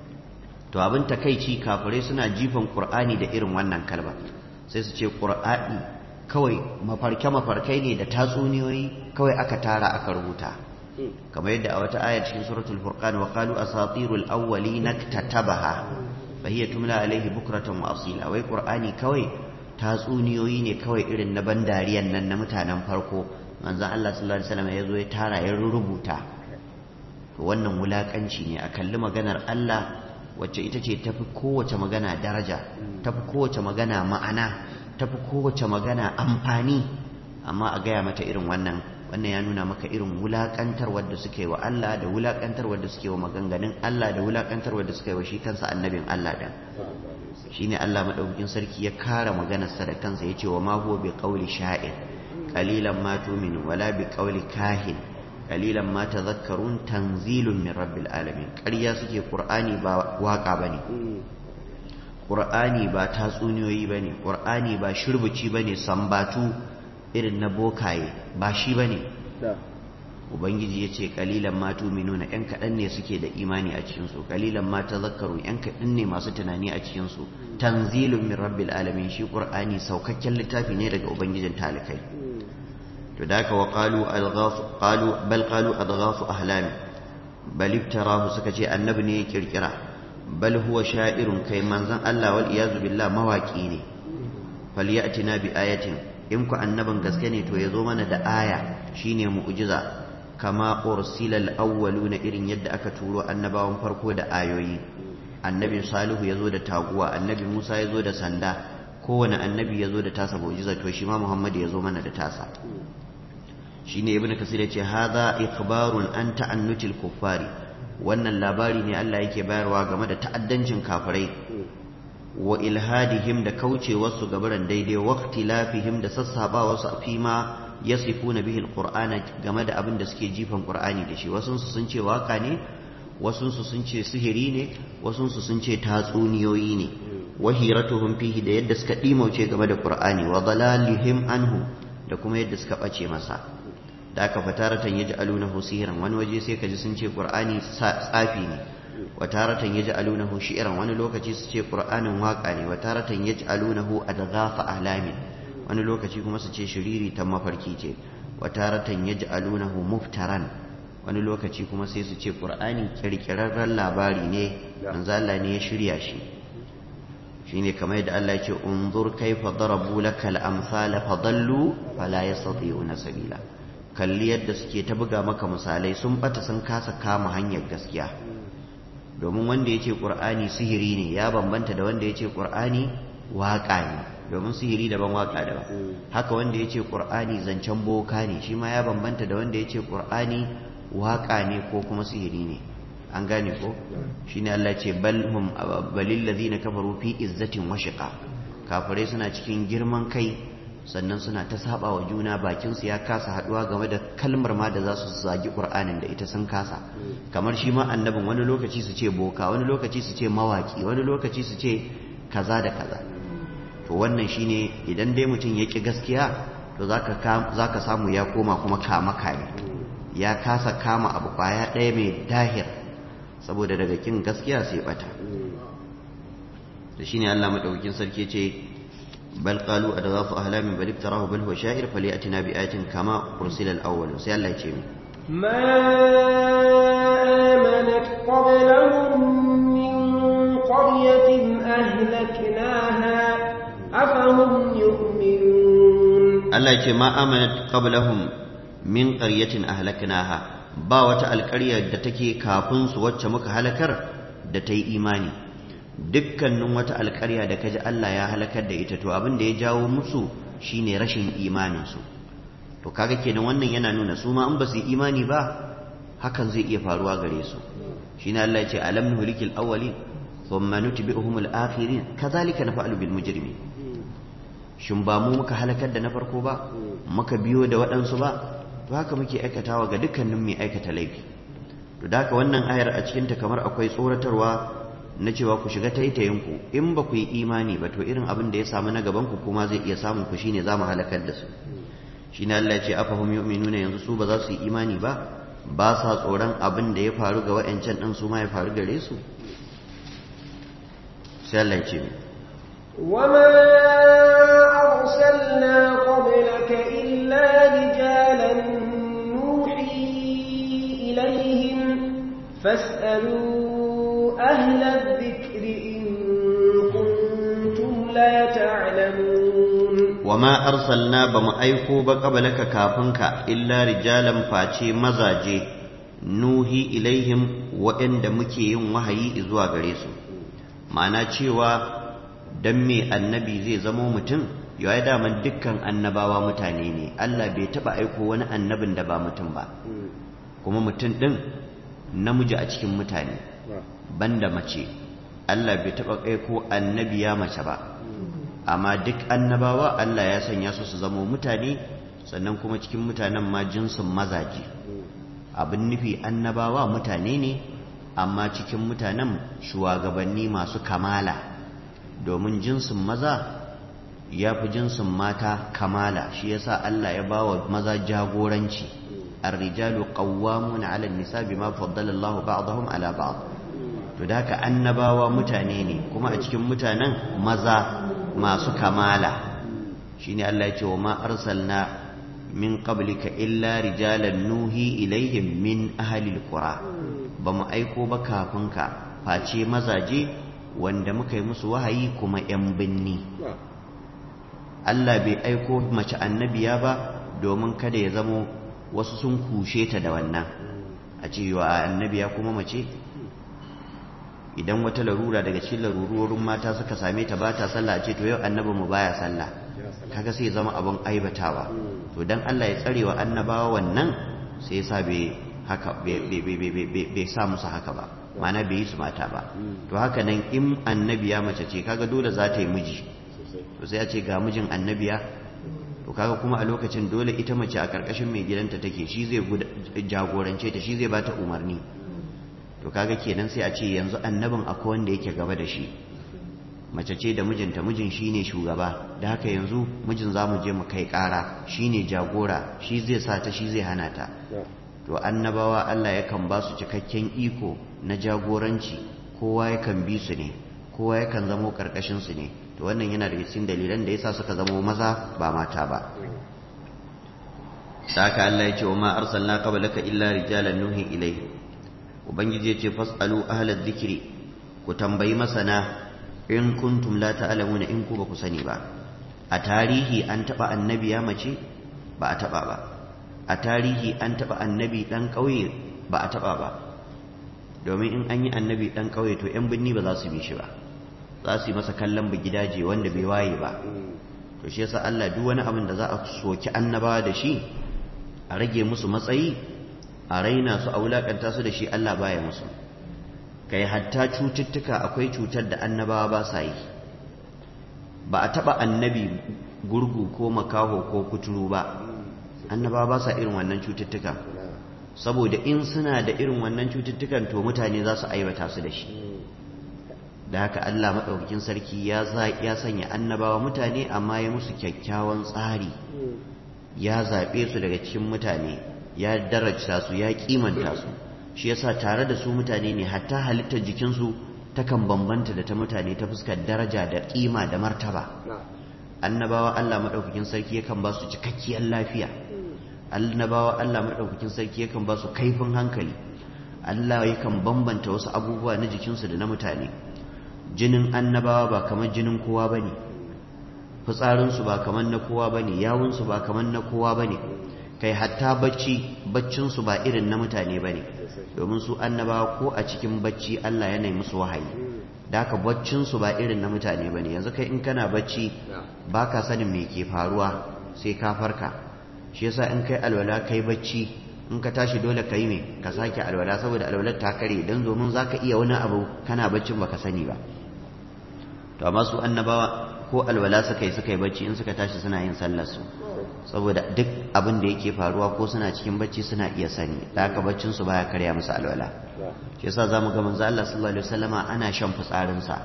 to abin takeici kafirai suna jifan qur'ani da irin wannan kalba sai su ce qur'ani kawai mafarke mafarkai ne da tatsuniyoyi kawai aka tara aka rubuta kamar yadda a wata aya cikin suratul furqan wa qalu asatirul awwalin katabaha fahiya tumla alaihi bukratan wa asila wai qur'ani kawai tatsuniyoyi ne kawai irin na bandariyan nan na mutanen farko manzon Allah sallallahu alaihi wasallam ya zo ya tara ya rubuta to wannan wulakanci ne a kalli maganar Allah wacce ita ce tafi kowace magana daraja tafi kowace magana ma'ana tafi kowace magana amfani amma a gaya mata irin wannan wannan ya nuna maka irin wulakantar wadda suke wa Allah da wulakantar wadda suke wa maganganun Allah da wulakantar wadda suke wa shi kansa annabin Allah dan shine Allah madaukakin sarki ya kara maganar sa da kansa yace wa ma huwa bi qawli sha'ir qalilan ma tu'minu wala bi qawli kahin qalilan ma tadhakkarun tanzilun min rabbil alamin ƙarya suke qur'ani ba waka bane qur'ani ba tatsuniyoyi bane qur'ani ba shirbuci bane sambatu irin na bokaye ba shi ba ne ubangiji ya ce kalilan ma tuminuna yan kaɗan ne suke da imani a cikinsu kalilan ma tazakkaru yan kaɗan ne masu tunani a cikinsu tanzilun min rabbil alamin shi qur'ani saukakken littafi ne daga ubangijin talikai to da ka wa qalu alghafu qalu bal qalu adghafu ahlam bal iftarahu suka ce annabi ne ya kirkira bal huwa sha'irun kai manzon Allah wal iyazu billah mawaki ne falyatina bi ayatin in ku annabin gaske ne to ya zo mana da aya shine mu'jiza kama ursilal awwaluna irin yadda aka turo annabawan farko da ayoyi annabi salihu ya zo da taguwa annabi musa ya zo da sanda kowane annabi ya zo da tasa mu'jiza to shi ma muhammad ya zo mana da tasa shine ibnu kasir ya ce hadha ikhbarun an ta'annutil kuffari wannan labari ne Allah yake bayarwa game da ta'addancin kafirai wa ilhadihim da kaucewarsu gabaran daidai wa ikhtilafihim da sassabawarsu fi ma yasifuna bihi alqur'ana game da abin da suke jifan qur'ani da shi wasu sun ce waka ne wasu sun ce sihiri ne wasu sun ce tatsuniyoyi ne wa hiratuhum fihi da yadda suka dimauce game da qur'ani wa dalalihim anhu da kuma yadda suka bace masa da aka fataratan yaj'alunahu sihran wani waje sai kaji sun ce qur'ani tsafi ne wa taratan yaj'alunahu shi'ran wani lokaci su ce qur'anin waka ne wa taratan yaj'alunahu adghafa ahlamin wani lokaci kuma su ce shiriri ta mafarki ce wa taratan yaj'alunahu muftaran wani lokaci kuma sai su ce qur'ani kirkirarren labari ne manzo Allah ne ya shirya shi shine kamar yadda Allah ya ce unzur kaifa darabu lakal amsala fadallu fala yastati'una sabila kalli yadda suke ta buga maka misalai sun bata sun kasa kama hanyar gaskiya domin wanda ya ce ƙur'ani sihiri ne ya bambanta da wanda ya ce ƙur'ani waƙa ne domin sihiri daban waƙa daban haka wanda ya ce ƙur'ani zancen boka ne shi ma ya bambanta da wanda ya ce ƙur'ani waƙa ne ko kuma sihiri ne an gane ko shi ne Allah ce balhum balil ladina kafaru fi izzatin wa shiqa kafirai suna cikin girman kai sannan suna ta saba wa juna bakinsu ya kasa haduwa game da kalmar ma da za su zagi qur'anin da ita sun kasa kamar shi ma annabin wani lokaci su ce boka wani lokaci su ce mawaki wani lokaci su ce kaza da kaza to wannan shine idan dai mutum ya ki gaskiya to zaka zaka samu ya koma kuma kama kame ya kasa kama abu kwaya ɗaya mai dahir saboda daga kin gaskiya sai bata da shine Allah madaukakin sarki ce بل قالوا أضغاث أهلام بل افتراه بل هو شاعر فليأتنا بآية كما أرسل الأول سي الله يجيب ما آمنت قبلهم من قرية أهلكناها أفهم يؤمنون الله يجيب ما آمنت قبلهم من قرية أهلكناها ba wata alƙaryar da take kafin su wacce muka halakar da ta yi imani dukkanin wata alƙarya da kaji Allah ya halakar da ita to abin da ya jawo musu shine rashin imaninsu to kaga kenan wannan yana nuna su ma in ba su imani ba hakan zai iya faruwa gare su shine Allah ya ce alam nuhlikil awwalin thumma nutbi'uhum al-akhirin kadhalika naf'alu bil mujrimin shin ba mu muka halakar da na farko ba muka biyo da waɗansu ba to haka muke aikatawa ga dukkanin mai aikata laifi to da haka wannan ayar a cikinta kamar akwai tsoratarwa na cewa ku shiga taitayinku in ba ku yi imani ba to irin abin da ya samu na gaban ku kuma zai iya samun ku shine za mu halakar da su shine Allah ya ce afahum yu'minuna yanzu su ba za su yi imani ba ba sa tsoron abin da ya faru ga wayancan din su ma ya faru gare su sai Allah ya ce وما أرسلنا قبلك إلا رجالا نوحي إليهم فاسألوا أهل الذكر إن كنتم لا تعلمون وما أرسلنا بمأيكو بقبلك كافنك إلا رجالا فاتي مزاجي نوحي إليهم وإن دمكي وهي إزوا غريسو ma'ana cewa dan me annabi zai zamo mutum ya daman dukkan annabawa mutane ne Allah bai taba aiko wani annabin da ba mutum ba kuma mutum din namiji a cikin mutane banda mace Allah bai taɓa kai ko annabiya mace ba amma duk annabawa Allah ya sanya su su zama mutane sannan kuma cikin mutanen ma jinsin mazaje abin nufi annabawa mutane ne amma cikin mutanen shugabanni masu kamala domin jinsin maza ya fi jinsin mata kamala shi yasa Allah ya ba wa maza jagoranci الرجال قوامون على النساء بما فضل الله بعضهم على بعض to da haka annabawa mutane ne kuma a cikin mutanen maza masu kamala shine Allah ya ce wa ma arsalna min qablika illa rijalan nuhi ilaihim min ahli alqura ba mu aiko ba kafin ka face mazaje wanda muka yi musu wahayi kuma yan binni Allah bai aiko mace annabiya ba domin kada ya zamo wasu sun kushe ta da wannan a cewa annabiya kuma mace idan wata larura daga cikin larurorin mata suka same ta ba ta sallah a ce to yau annabi mu baya sallah kaga sai zama abin aibatawa to dan Allah ya tsare wa annabawa wannan sai yasa bai haka bai sa musu haka ba ma'ana bai yi su mata ba to haka nan in annabiya mace ce kaga dole za ta yi miji to sai a ce ga mijin annabiya to kaga kuma a lokacin dole ita mace a karkashin mai gidanta take shi zai jagorance ta shi zai bata umarni to kaga kenan sai a ce yanzu annabin akwai wanda yake gaba da shi mace ce da mijinta mijin shine shugaba da haka yanzu mijin za mu je mu kai kara shine jagora shi zai sa ta shi zai hana ta to annabawa Allah yakan ba su cikakken iko na jagoranci kowa yakan bi su ne kowa yakan zamo karkashin su ne to wannan yana daga cikin dalilan da yasa suka zamo maza ba mata ba saka Allah ya ce wa ma arsalna qablaka illa rijalan nuhi ilayhi ubangiji ya ce fasalu ahlal dhikri ku tambayi masana in kuntum la ta'lamuna in ku ba ku sani ba a tarihi an taba annabi ya mace ba a taba ba a tarihi an taba annabi dan kauye ba a taba ba domin in an yi annabi dan kauye to yan binni ba za su bi shi ba za su yi masa kallon gidaje wanda bai waye ba to shi yasa Allah duk wani abin da za a soki annabawa da shi a rage musu matsayi a raina su a wulakanta su da shi Allah baya musu kai hatta cututtuka akwai cutar da annabawa ba sa yi ba a taba annabi gurgu ko makaho ko kuturu ba annabawa ba sa irin wannan cututtuka saboda in suna da irin wannan cututtukan to mutane za su aibata su da shi da haka Allah maɗaukakin sarki ya sanya annabawa mutane amma ya musu kyakkyawan tsari ya zaɓe su daga cikin mutane ya daraja su ya kimanta su shi yasa tare da su mutane ne hatta halittar jikinsu takan bambanta da ta mutane ta fuskar daraja da kima da martaba annabawa Allah maɗaukakin sarki yakan ba su cikakkiyar lafiya annabawa Allah maɗaukakin sarki yakan ba su kaifin hankali Allah yakan bambanta wasu abubuwa na jikinsu da na mutane jinin annabawa ba kamar jinin kowa ba ne fitsarinsu ba kamar na kowa ba ne yawunsu ba kamar na kowa ba ne kai hatta bacci baccinsu ba irin na mutane ba ne domin su annabawa ko a cikin bacci Allah yana musu wahayi da haka baccinsu ba irin na mutane ba ne yanzu kai in kana bacci ba ka sanin me ke faruwa sai ka farka shi yasa in kai alwala kai bacci in ka tashi dole ka yi me ka sake alwala saboda alwalar ta kare don domin za ka iya wani abu kana baccin baka sani ba to amma su annabawa ko alwala suka yi suka yi bacci in suka tashi suna yin sallar su saboda duk abin da yake faruwa ko suna cikin bacci suna iya sani da haka baccin su baya karya musu alwala shi yasa zamu ga manzo Allah sallallahu alaihi wasallama ana shan fitsarin sa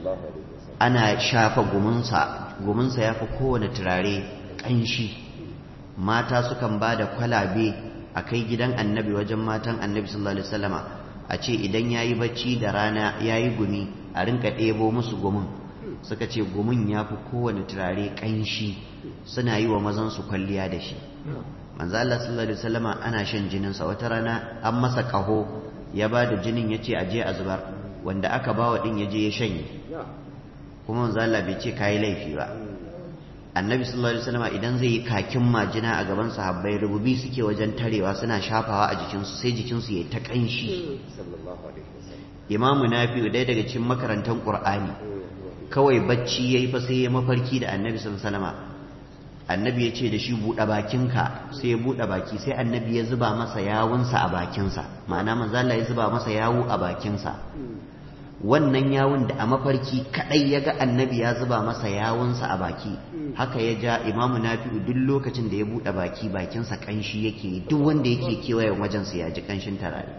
ana shafa gumunsa gumunsa yafi kowane turare kanshi mata sukan bada kwalabe a kai gidan annabi wajen matan annabi sallallahu alaihi wasallama a ce idan yayi bacci da rana yayi gumi a rinka ɗebo musu gumin suka ce gumin ya fi kowane turare ƙanshi suna yi wa mazansu kwalliya da shi manzo Allah sallallahu alaihi wasallama ana shan jininsa wata rana an masa ƙaho ya ba da jinin ya ce aje a zubar wanda aka bawa din ya je ya shanye kuma manzo Allah bai ce kayi laifi ba annabi sallallahu alaihi wasallama idan zai yi kakin majina a gaban sahabbai rububi suke wajen tarewa suna shafawa a jikinsu sai jikinsu ya ta ƙanshi imamu nafi'u ɗaya daga cikin makarantar qur'ani kawai bacci yayi fa sai ya mafarki da annabi sallallahu alaihi wasallam annabi ya ce da shi buɗe bakinka sai ya buɗe baki sai annabi ya zuba masa yawunsa a bakinsa ma'ana manzo Allah ya zuba masa yawu a bakinsa wannan yawun da a mafarki kadai ya ga annabi ya zuba masa yawunsa a baki haka ya ja imamu nafi'u duk lokacin da ya buɗe baki bakinsa kanshi yake duk wanda yake kewayen wajensa ya ji kanshin tarare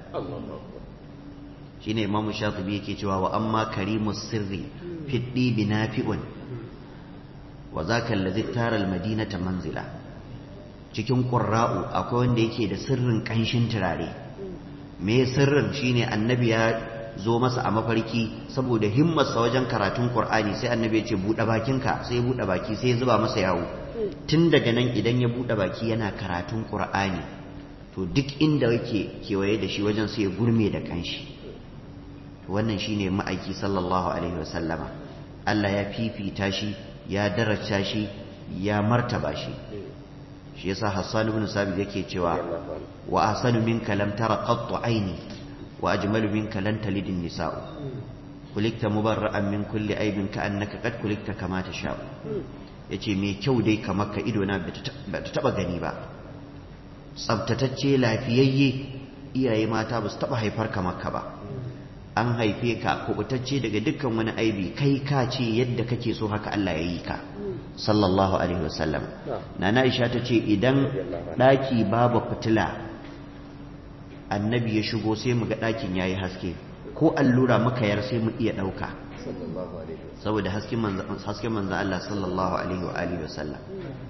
shine imamu shafi'i yake cewa wa amma karimus sirri fiddi binafi'un wa zaka allazi tara almadinata manzila cikin qurra'u akwai wanda yake da sirrin kanshin turare me sirrin shine annabi ya zo masa a mafarki saboda himmarsa wajen karatun qur'ani sai annabi ya ce bude bakinka sai ya bude baki sai ya zuba masa yawo tun daga nan idan ya bude baki yana karatun qur'ani to duk inda yake kewaye da shi wajen sai ya gurme da kanshi wannan shine ma'aiki sallallahu alaihi wasallama Allah ya fifita shi ya daraja shi ya martaba shi shi yasa Hassan ibn Sabit yake cewa wa ahsanu minka lam tara qattu aini wa ajmalu minka lan talid nisa'u kulikta mubarra'an min kulli aibin ka annaka qad kulikta kama tasha'u yace me kyau dai kamar ka ido na ba ta taba gani ba tsabtatacce lafiyayye iyaye mata ba su taba haifar kamar ka ba an haife ka kubutacce daga dukkan wani aibi kai ka ce yadda kake so haka Allah ya yi ka sallallahu alaihi wasallam nana Aisha ta ce idan daki babu fitila annabi ya shigo sai mu ga dakin yayi haske ko allura muka yar sai mu iya dauka saboda hasken manzo hasken manzo Allah sallallahu alaihi wa alihi wasallam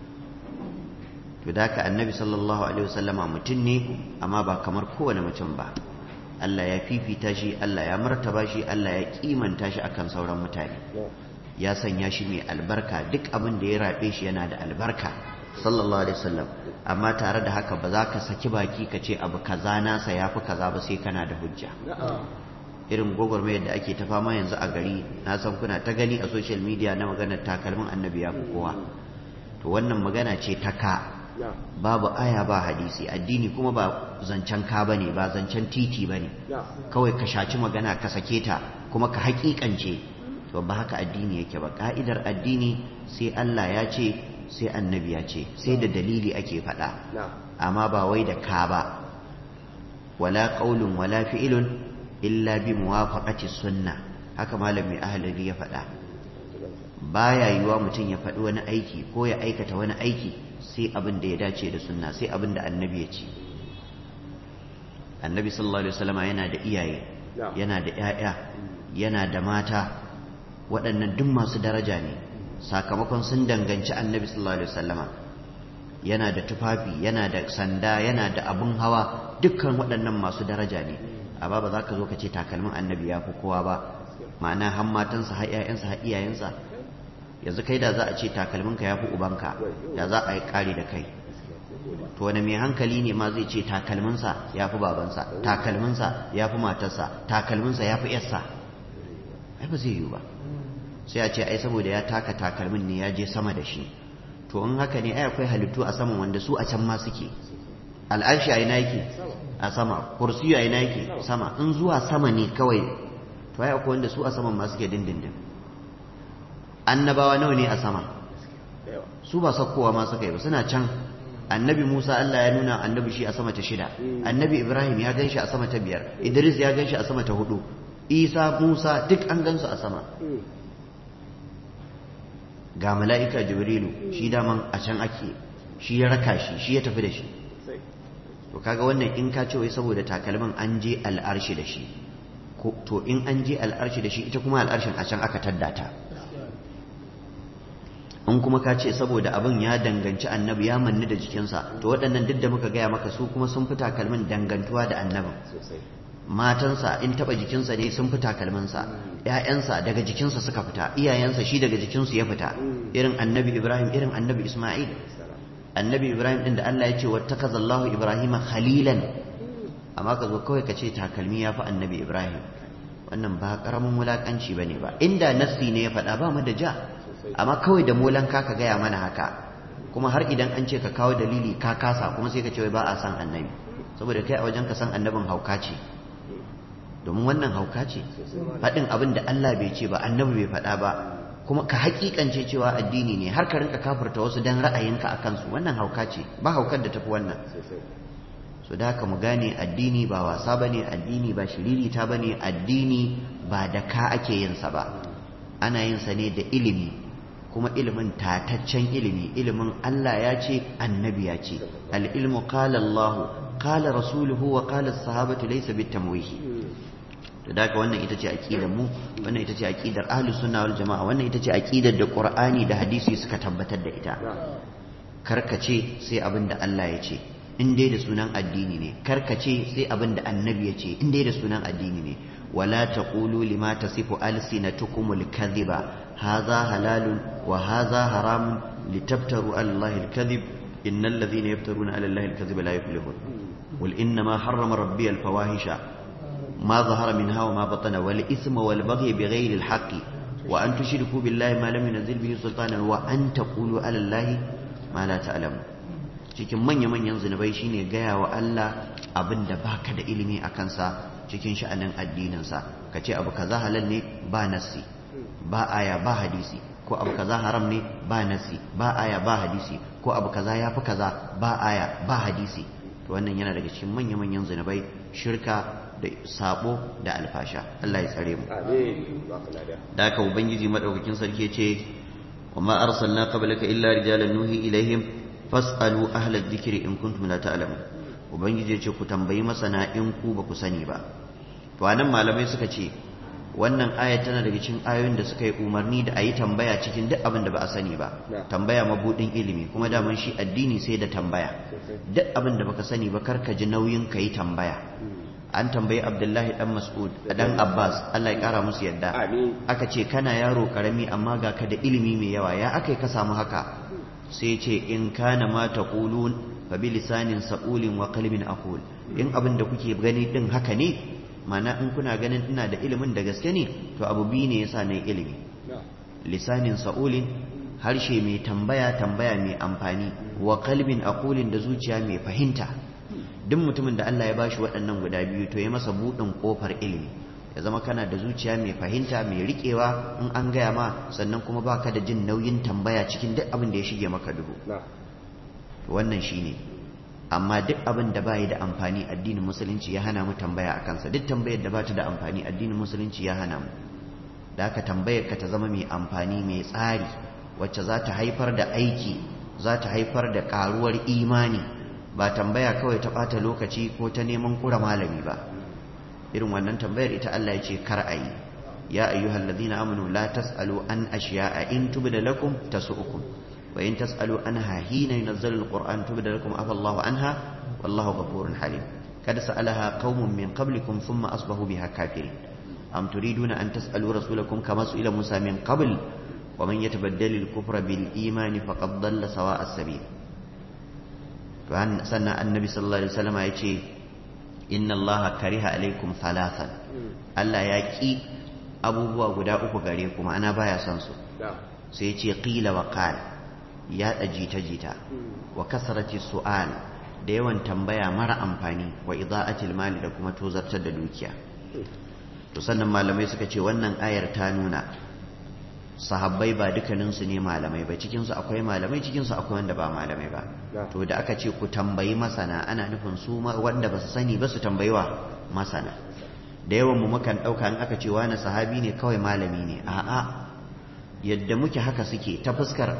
to da ka annabi sallallahu alaihi wasallama mutum ne amma ba kamar kowane mutum ba Allah ya fifita shi Allah ya martaba shi Allah ya kimanta shi akan sauran mutane ya sanya shi mai albarka duk abin da ya rabe shi yana da albarka sallallahu alaihi wasallam amma tare da haka ba za ka saki baki ka ce abu kaza nasa yafi kaza ba sai kana da hujja irin gwagwarmayar da ake ta fama yanzu a gari na san kuna ta gani a social media na maganar takalmin annabi ya fi kowa to wannan magana ce ta ka babu aya ba hadisi addini kuma ba zancen ka bane ba zancen titi bane kawai ka shaci magana ka sake ta kuma ka hakikance to ba haka addini yake ba ka'idar addini sai Allah ya ce sai annabi ya ce sai da dalili ake faɗa amma ba wai da ka ba wala qaulun wala fi'lun illa bi muwafaqati sunna haka malami ahlari ya faɗa baya yiwa mutum ya faɗi wani aiki ko ya aikata wani aiki sai abin da ya dace da sunna sai abin da annabi ya ce annabi sallallahu alaihi wasallam yana da iyaye yana da ƴaƴa yana da mata waɗannan duk masu daraja ne sakamakon sun danganci annabi sallallahu alaihi wasallama yana da tufafi yana da sanda yana da abun hawa dukkan waɗannan masu daraja ne amma ba za ka zo ka ce takalmin annabi ya fi kowa ba ma'ana har matansa har ƴaƴansa har iyayensa yanzu kai da za a ce takalminka ya fi ubanka da za a yi ƙari da kai to wani mai hankali ne ma zai ce takalminsa ya fi babansa takalminsa ya fi matarsa takalminsa ya fi yarsa ai ba zai yiwu ba sai a ce ai saboda ya taka takalmin ne ya je sama da shi to in haka ne ai akwai halittu a saman wanda su a can ma suke al'arshi a ina yake a sama kursiyu a ina yake sama in zuwa sama ne kawai to ai akwai wanda su a saman ma suke dindindin annabawa nawa ne a sama su ba sakkowa ma suka yi ba suna can annabi Musa Allah ya nuna annabi shi a sama ta shida annabi Ibrahim ya ganshi a sama ta biyar Idris ya ganshi a sama ta hudu Isa Musa duk an gansu a sama ga mala'ika Jibrilu shi daman a can ake shi ya raka shi shi ya tafi da shi to kaga wannan in ka ce wai saboda takalmin an je al'arshi da shi to in an je al'arshi da shi ita kuma al'arshin a can aka taddata in kuma ka ce saboda abin ya danganci annabi ya manni da jikinsa to waɗannan duk da muka gaya maka su kuma sun fi takalmin dangantuwa da annabin matansa in taɓa jikinsa ne sun fi takalminsa ‘ya'yansa daga jikinsa suka fita iyayensa shi daga jikinsu ya fita irin annabi ibrahim irin annabi isma'il annabi ibrahim ɗin da allah ya ce wata kazallahu ibrahim khalilan amma ka zo kawai ka ce takalmi ya fi annabi ibrahim wannan ba ƙaramin wulaƙanci ba ne ba inda nassi ne ya faɗa ba mu da ja amma kawai da molanka ka gaya mana haka kuma har idan an ce ka kawo dalili ka kasa kuma sai ka ce ba a san annabi saboda kai a wajen ka san annabin hauka ce domin wannan hauka ce faɗin abin da Allah bai ce ba annabi bai faɗa ba kuma ka hakikance cewa addini ne har ka rinka kafirta wasu dan ra'ayinka a kansu wannan hauka ce ba haukar da tafi wannan so da haka mu gane addini ba wasa bane addini ba shiririta bane addini ba da ka ake yin sa ba ana yin sa ne da ilimi kuma ilimin tataccen ilimi ilimin Allah ya ce annabi ya ce al-ilmu qala Allah qala rasuluhu wa qala as-sahabatu laysa bitamwih to da wannan ita ce aqidar mu wannan ita ce aqidar ahlus sunna wal jamaa wannan ita ce aqidar da qur'ani da hadisi suka tabbatar da ita karkace sai abin da Allah ya ce in dai da sunan addini ne karkace sai abin da annabi ya ce in dai da sunan addini ne wala taqulu lima tasifu alsinatukumul kadhiba hadha halalun wa hadha haramun litabtaru ala allahi alkadhib innal ladhina yaftaruna ala allahi alkadhiba la yuflihun qul inma harrama rabbi alfawahisha ma dhahara minha wa ma batana wal ithma wal baghy bighayri alhaqqi wa an tushriku billahi ma lam yunzil bihi sultanan wa an taqulu ala allahi ma la ta'lamu cikin manya-manyan zunubai shine gaya wa Allah abin da baka da ilimi a kansa cikin sha'anin addininsa ka ce abu kaza halal ne ba nassi ba aya ba hadisi ko abu kaza haram ne ba nassi ba aya ba hadisi ko abu kaza ya fi kaza ba aya ba hadisi to wannan yana daga cikin manya-manyan zunubai shirka da sabo da alfasha Allah ya tsare mu amin ba ka lada da haka ubangiji madaukakin sarki ce wa ma arsalna qablaka illa rijalan nuhi ilaihim fas'alu ahla dhikri in kuntum la ta'lamun ubangiji ce ku tambayi masana in ku ba ku sani ba to anan malamai suka ce wannan aya tana daga cikin ayoyin da suka yi umarni da a yi tambaya cikin duk abin da ba a sani ba tambaya mabudin ilimi kuma daman shi addini sai da tambaya duk abin da baka sani ba kar ka ji nauyin ka yi tambaya an tambayi abdullahi dan mas'ud dan abbas allah ya kara musu yadda amin aka ce kana yaro karami amma ga ka da ilimi mai yawa ya aka ka samu haka sai ce in kana ma taqulun fa bi lisanin saqulin wa qalbin aqul in abin da kuke gani din haka ne mana in kuna ganin ina da ilimin da gaske ne to abu biyu ne yasa na ilimi lisanin sa'ulin harshe mai tambaya tambaya mai amfani wa kalbin aqulin da zuciya mai fahimta duk mutumin da Allah ya bashi waɗannan guda biyu to ya masa buɗin ƙofar ilimi ya zama kana da zuciya mai fahimta mai riƙewa in an gaya ma sannan kuma baka da jin nauyin tambaya cikin duk abin da ya shige maka duhu wannan shine amma duk abin da bai da amfani addinin musulunci ya hana mu tambaya a kansa duk tambayar da ba ta da amfani addinin musulunci ya hana mu da haka tambayar ka ta zama mai amfani mai tsari wacce za ta haifar da aiki za ta haifar da karuwar imani ba tambaya kawai ta ɓata lokaci ko ta neman kura malami ba irin wannan tambayar ita Allah ya ce kar a yi ya ayyuhal ladina amanu la tasalu an ashiya'a in tubda lakum tasu'ukum wa in tasalu anha hina yunazzalu alquran tubda lakum afa Allahu anha wallahu ghafurun halim kad sa'alaha qaumun min qablikum thumma asbahu biha kafirin am turiduna an tasalu rasulakum kama su'ila Musa min qabl wa man yatabaddal al-kufra bil iman faqad dalla sawa'a as-sabil to sannan annabi sallallahu alaihi wasallam ya ce inna allaha kariha alaikum thalathan Allah ya ki abubuwa guda uku gare ku ma'ana baya son su sai ya ce qila wa qal ya jita jita wa kasrati su'al da yawan tambaya mara amfani wa ida'atil mali da kuma tozartar da dukiya to sannan malamai suka ce wannan ayar ta nuna sahabbai ba dukkaninsu ne malamai ba cikinsu akwai malamai cikinsu akwai wanda ba malamai ba to da aka ce ku tambayi masana ana nufin su wanda ba su sani ba su tambayi wa masana da yawan mu mukan ɗauka in aka ce wani sahabi ne kawai malami ne a'a yadda muke haka suke ta fuskar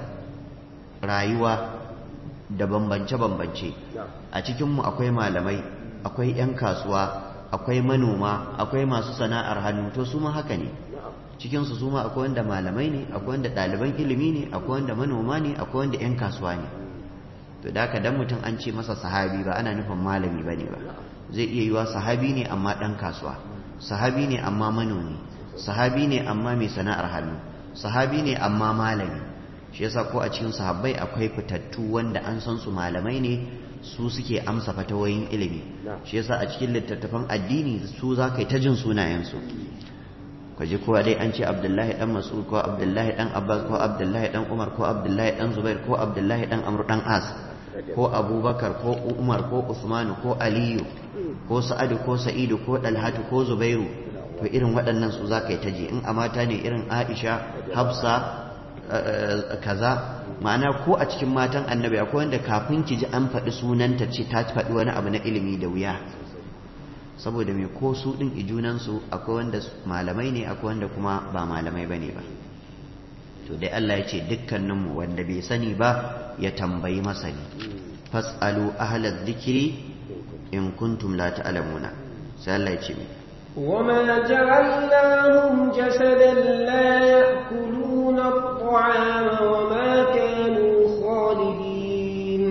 rayuwa da bambance-bambance a cikinmu akwai malamai akwai 'yan kasuwa akwai manoma akwai masu sana'ar hannu to su ma haka ne cikinsu su ma akwai wanda malamai ne akwai wanda ɗaliban ilimi ne akwai wanda manoma ne akwai wanda 'yan kasuwa ne to da haka dan mutum an ce masa sahabi ba ana nufin malami ba ne ba zai iya yiwa sahabi ne amma ɗan kasuwa sahabi ne amma manomi sahabi ne amma mai sana'ar hannu sahabi ne amma malami shi yasa ko a cikin sahabbai akwai fitattu wanda an san su malamai ne su suke amsa fatawoyin ilimi shi yasa a cikin littattafan addini su za ka yi ta jin sunayensu ka ji kowa dai an ce abdullahi dan mas'ud ko abdullahi dan abbas ko abdullahi dan umar ko abdullahi dan zubair ko abdullahi dan amr dan as ko abubakar ko umar ko usman ko aliyu ko sa'adu ko sa'idu ko dalhatu ko zubairu to irin waɗannan su za ka yi ta ji in a mata ne irin aisha hafsa kaza ma'ana ko a cikin matan annabi akwai wanda kafin ki ji an faɗi sunanta ce ta faɗi wani abu na ilimi da wuya saboda mai ko su ɗin ijunansu akwai wanda malamai ne akwai wanda kuma ba malamai ba ne ba to dai Allah ya ce dukkaninmu wanda bai sani ba ya tambayi masani fas'alu ahlaz zikiri in kuntum la ta'lamuna sai Allah ya ce mai وما جعلناهم جسدا لا يأكلون الطعام وما كانوا خالدين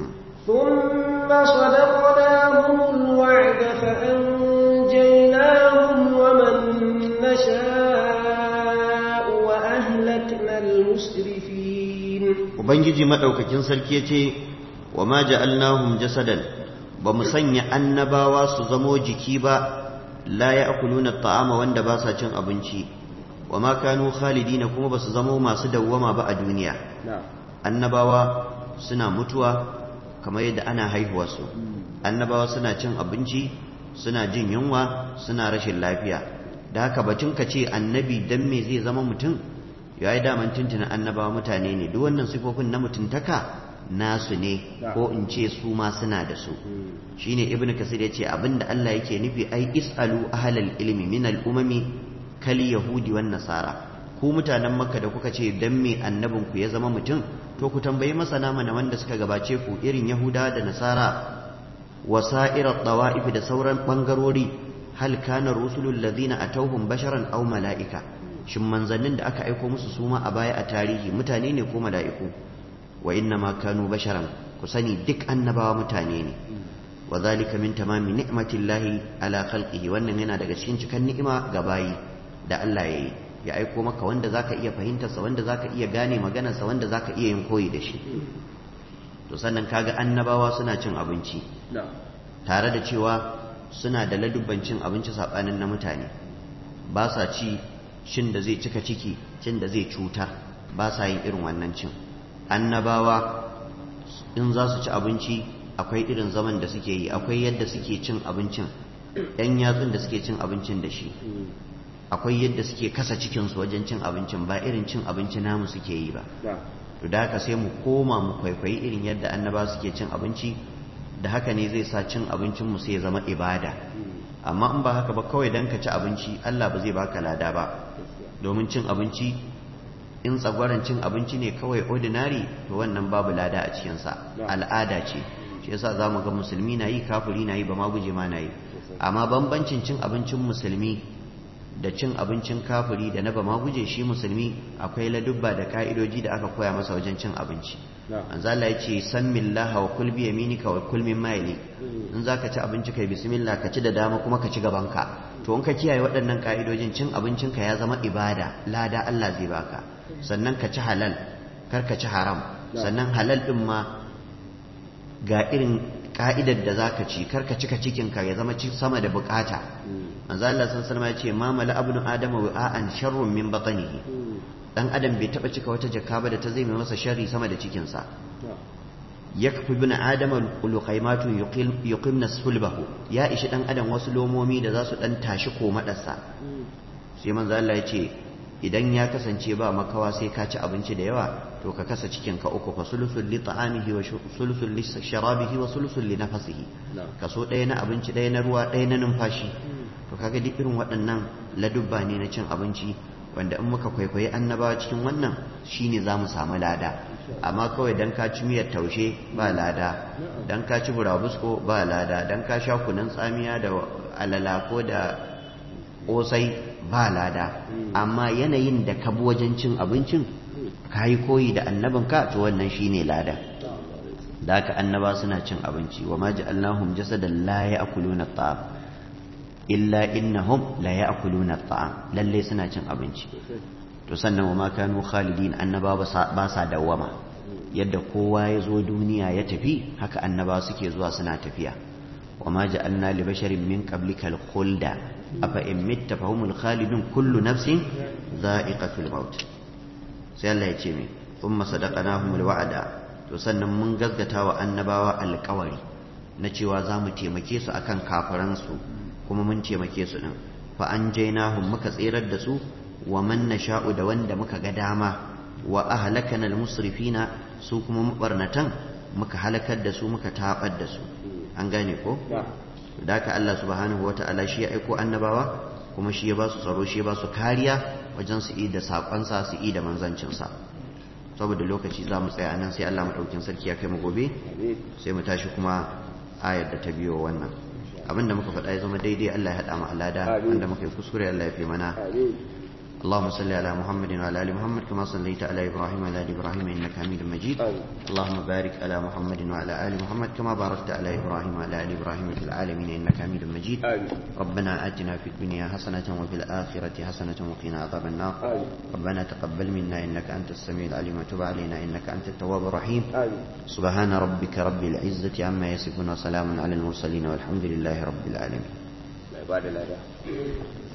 ثم صدقناهم الوعد فأنجيناهم ومن نشاء وأهلكنا المسرفين Ubangiji maɗaukakin sarki ya ce, Wa ma ja'alnahum jasadan, ba mu sanya annabawa su zamo jiki ba, la ya akuluna ta'ama wanda ba sa cin abinci, wa ma kanu khalidina kuma basu zama masu dawwama ba a duniya na'am annabawa suna mutuwa kamar yadda ana haihuwa su annabawa suna cin abinci suna jin yunwa suna rashin lafiya da haka batun ka ce annabi dan me zai zama mutum ya yi daman tuntunan annabawa mutane ne duk wannan sifofin na mutuntaka nasu ne ko in ce su ma suna da su shine ibn kasir ya ce abinda Allah yake nufi ai isalu ahlal ilmi min al umami kal yahudi wan nasara ku mutanen makka da kuka ce dan me annabin ku ya zama mutum to ku tambayi masana mana wanda suka gabace ku irin yahuda da nasara wasa'irar dawa'if da sauran bangarori hal kana rusulul ladina atawhum basharan aw mala'ika shin manzannin da aka aiko musu suma a baya a tarihi mutane ne ko mala'iku wa inna ma kanu basharan ku sani duk annabawa mutane ne wa zalika min tamami ni'matillahi ala khalqihi wannan yana daga cikin cikan ni'ima ga bayi da Allah yayi ya aiko maka wanda zaka iya fahimtarsa wanda zaka iya gane maganarsa wanda zaka iya yin koyi da shi to sannan kaga annabawa suna cin abinci na'am tare da cewa suna da ladubban cin abinci saɓanin na mutane ba sa ci cin da zai cika ciki cin da zai cutar ba sa yin irin wannan cin annabawa in za su ci abinci akwai irin zaman da suke yi akwai yadda suke cin abincin yan yatsun da suke cin abincin da shi akwai yadda suke kasa cikinsu wajen cin abincin ba irin cin abinci namu suke yi ba na'am to da haka sai mu koma mu kwaikwayi irin yadda annaba suke cin abinci da haka ne zai sa cin abincin mu sai ya zama ibada amma in ba haka ba kawai dan ka ci abinci Allah ba zai baka lada ba domin cin abinci in tsagwaron cin abinci ne kawai ordinary to wannan babu lada a cikin sa al'ada ce shi yasa zamu ga musulmi na yi kafiri na yi ba ma guje ma na yi amma bambancin cin abincin musulmi da cin abincin kafiri da na ba ma guje shi musulmi akwai ladubba da ka'idoji da aka koya masa wajen cin abinci manzo Allah ya ce sammillaha wa kul bi yaminika wa kul mimma yali in zaka ci abinci kai bismillah ka ci da dama kuma ka ci gaban ka to in ka kiyaye waɗannan ka'idojin cin abincin ka ya zama ibada lada Allah zai baka sannan ka ci halal kar ka ci haram sannan halal din ma ga irin ka'idar da zaka ci kar ka cika cikin ka ya zama ci sama da bukata manzo Allah sallallahu alaihi ya ce ma mala abnu adama wa'an sharrun min batnihi dan adam bai taba cika wata jaka ba da ta zai mai masa sharri sama da cikin sa yakfi bin adama luqaymatu yuqimna sulbahu ya ishi dan adam wasu lomomi da za su dan tashi ko madarsa sai manzo Allah ya ce idan ya kasance ba makawa sai ka ci abinci da yawa to ka kasa cikin ka uku fa sulusul li ta'amihi wa sulusul li sharabihi wa sulusul li nafasihi kaso ɗaya na abinci ɗaya na ruwa ɗaya na numfashi to kaga duk irin waɗannan ladubba ne na cin abinci wanda in muka kwaikwayi annabawa cikin wannan shine za mu samu lada amma kawai dan ka ci miyar taushe ba lada dan ka ci burabusko ba lada dan ka sha kunun tsamiya da alala ko da kosai ba lada amma yanayin da ka bi wajen cin abincin ka yi koyi da annabin ka to wannan shine lada da haka annaba suna cin abinci wa ma ja'alnahum jasadan la ya'kuluna at-ta'am illa innahum la ya'kuluna at-ta'am lalle suna cin abinci to sannan wa ma kanu khalidin annaba ba sa dawama yadda kowa ya zo duniya ya tafi haka annaba suke zuwa suna tafiya wa ma ja'alna li basharin min qablika al-khulda afa in mitta fahumul khalidun kullu nafsin dha'iqatul maut sai Allah ya ce me thumma sadaqnahumul wa'ada to sannan mun gaskata wa annabawa alƙawari na cewa za mu taimake su akan kafiransu kuma mun taimake su din fa an jainahum muka tsirar da su wa man nasha'u da wanda muka ga dama wa ahlakana almusrifina su kuma mabarnatan muka halakar da su muka tabar da su an gane ko da haka Allah subhanahu wata'ala shi ya aiko annabawa kuma shi ya ba su tsaro shi ya ba su kariya wajen su yi da saƙonsa su yi da manzancinsa saboda lokaci za mu tsaya nan sai Allah maɗaukin sarki ya kai mu gobe sai mu tashi kuma ayar da ta biyo wannan abinda muka faɗa ya zama daidai Allah ya haɗa mu alada wanda muka yi kuskure Allah ya fi mana اللهم صل على محمد وعلى ال محمد كما صليت على ابراهيم وعلى ال ابراهيم انك حميد مجيد اللهم بارك على محمد وعلى ال محمد كما باركت على ابراهيم وعلى ال ابراهيم في العالمين انك حميد مجيد ربنا اتنا في الدنيا حسنه وفي الاخره حسنه وقنا عذاب النار ربنا تقبل منا انك انت السميع العليم وتب علينا انك انت التواب الرحيم سبحان ربك رب العزه عما يصفون وسلام على المرسلين والحمد لله رب العالمين عباد الله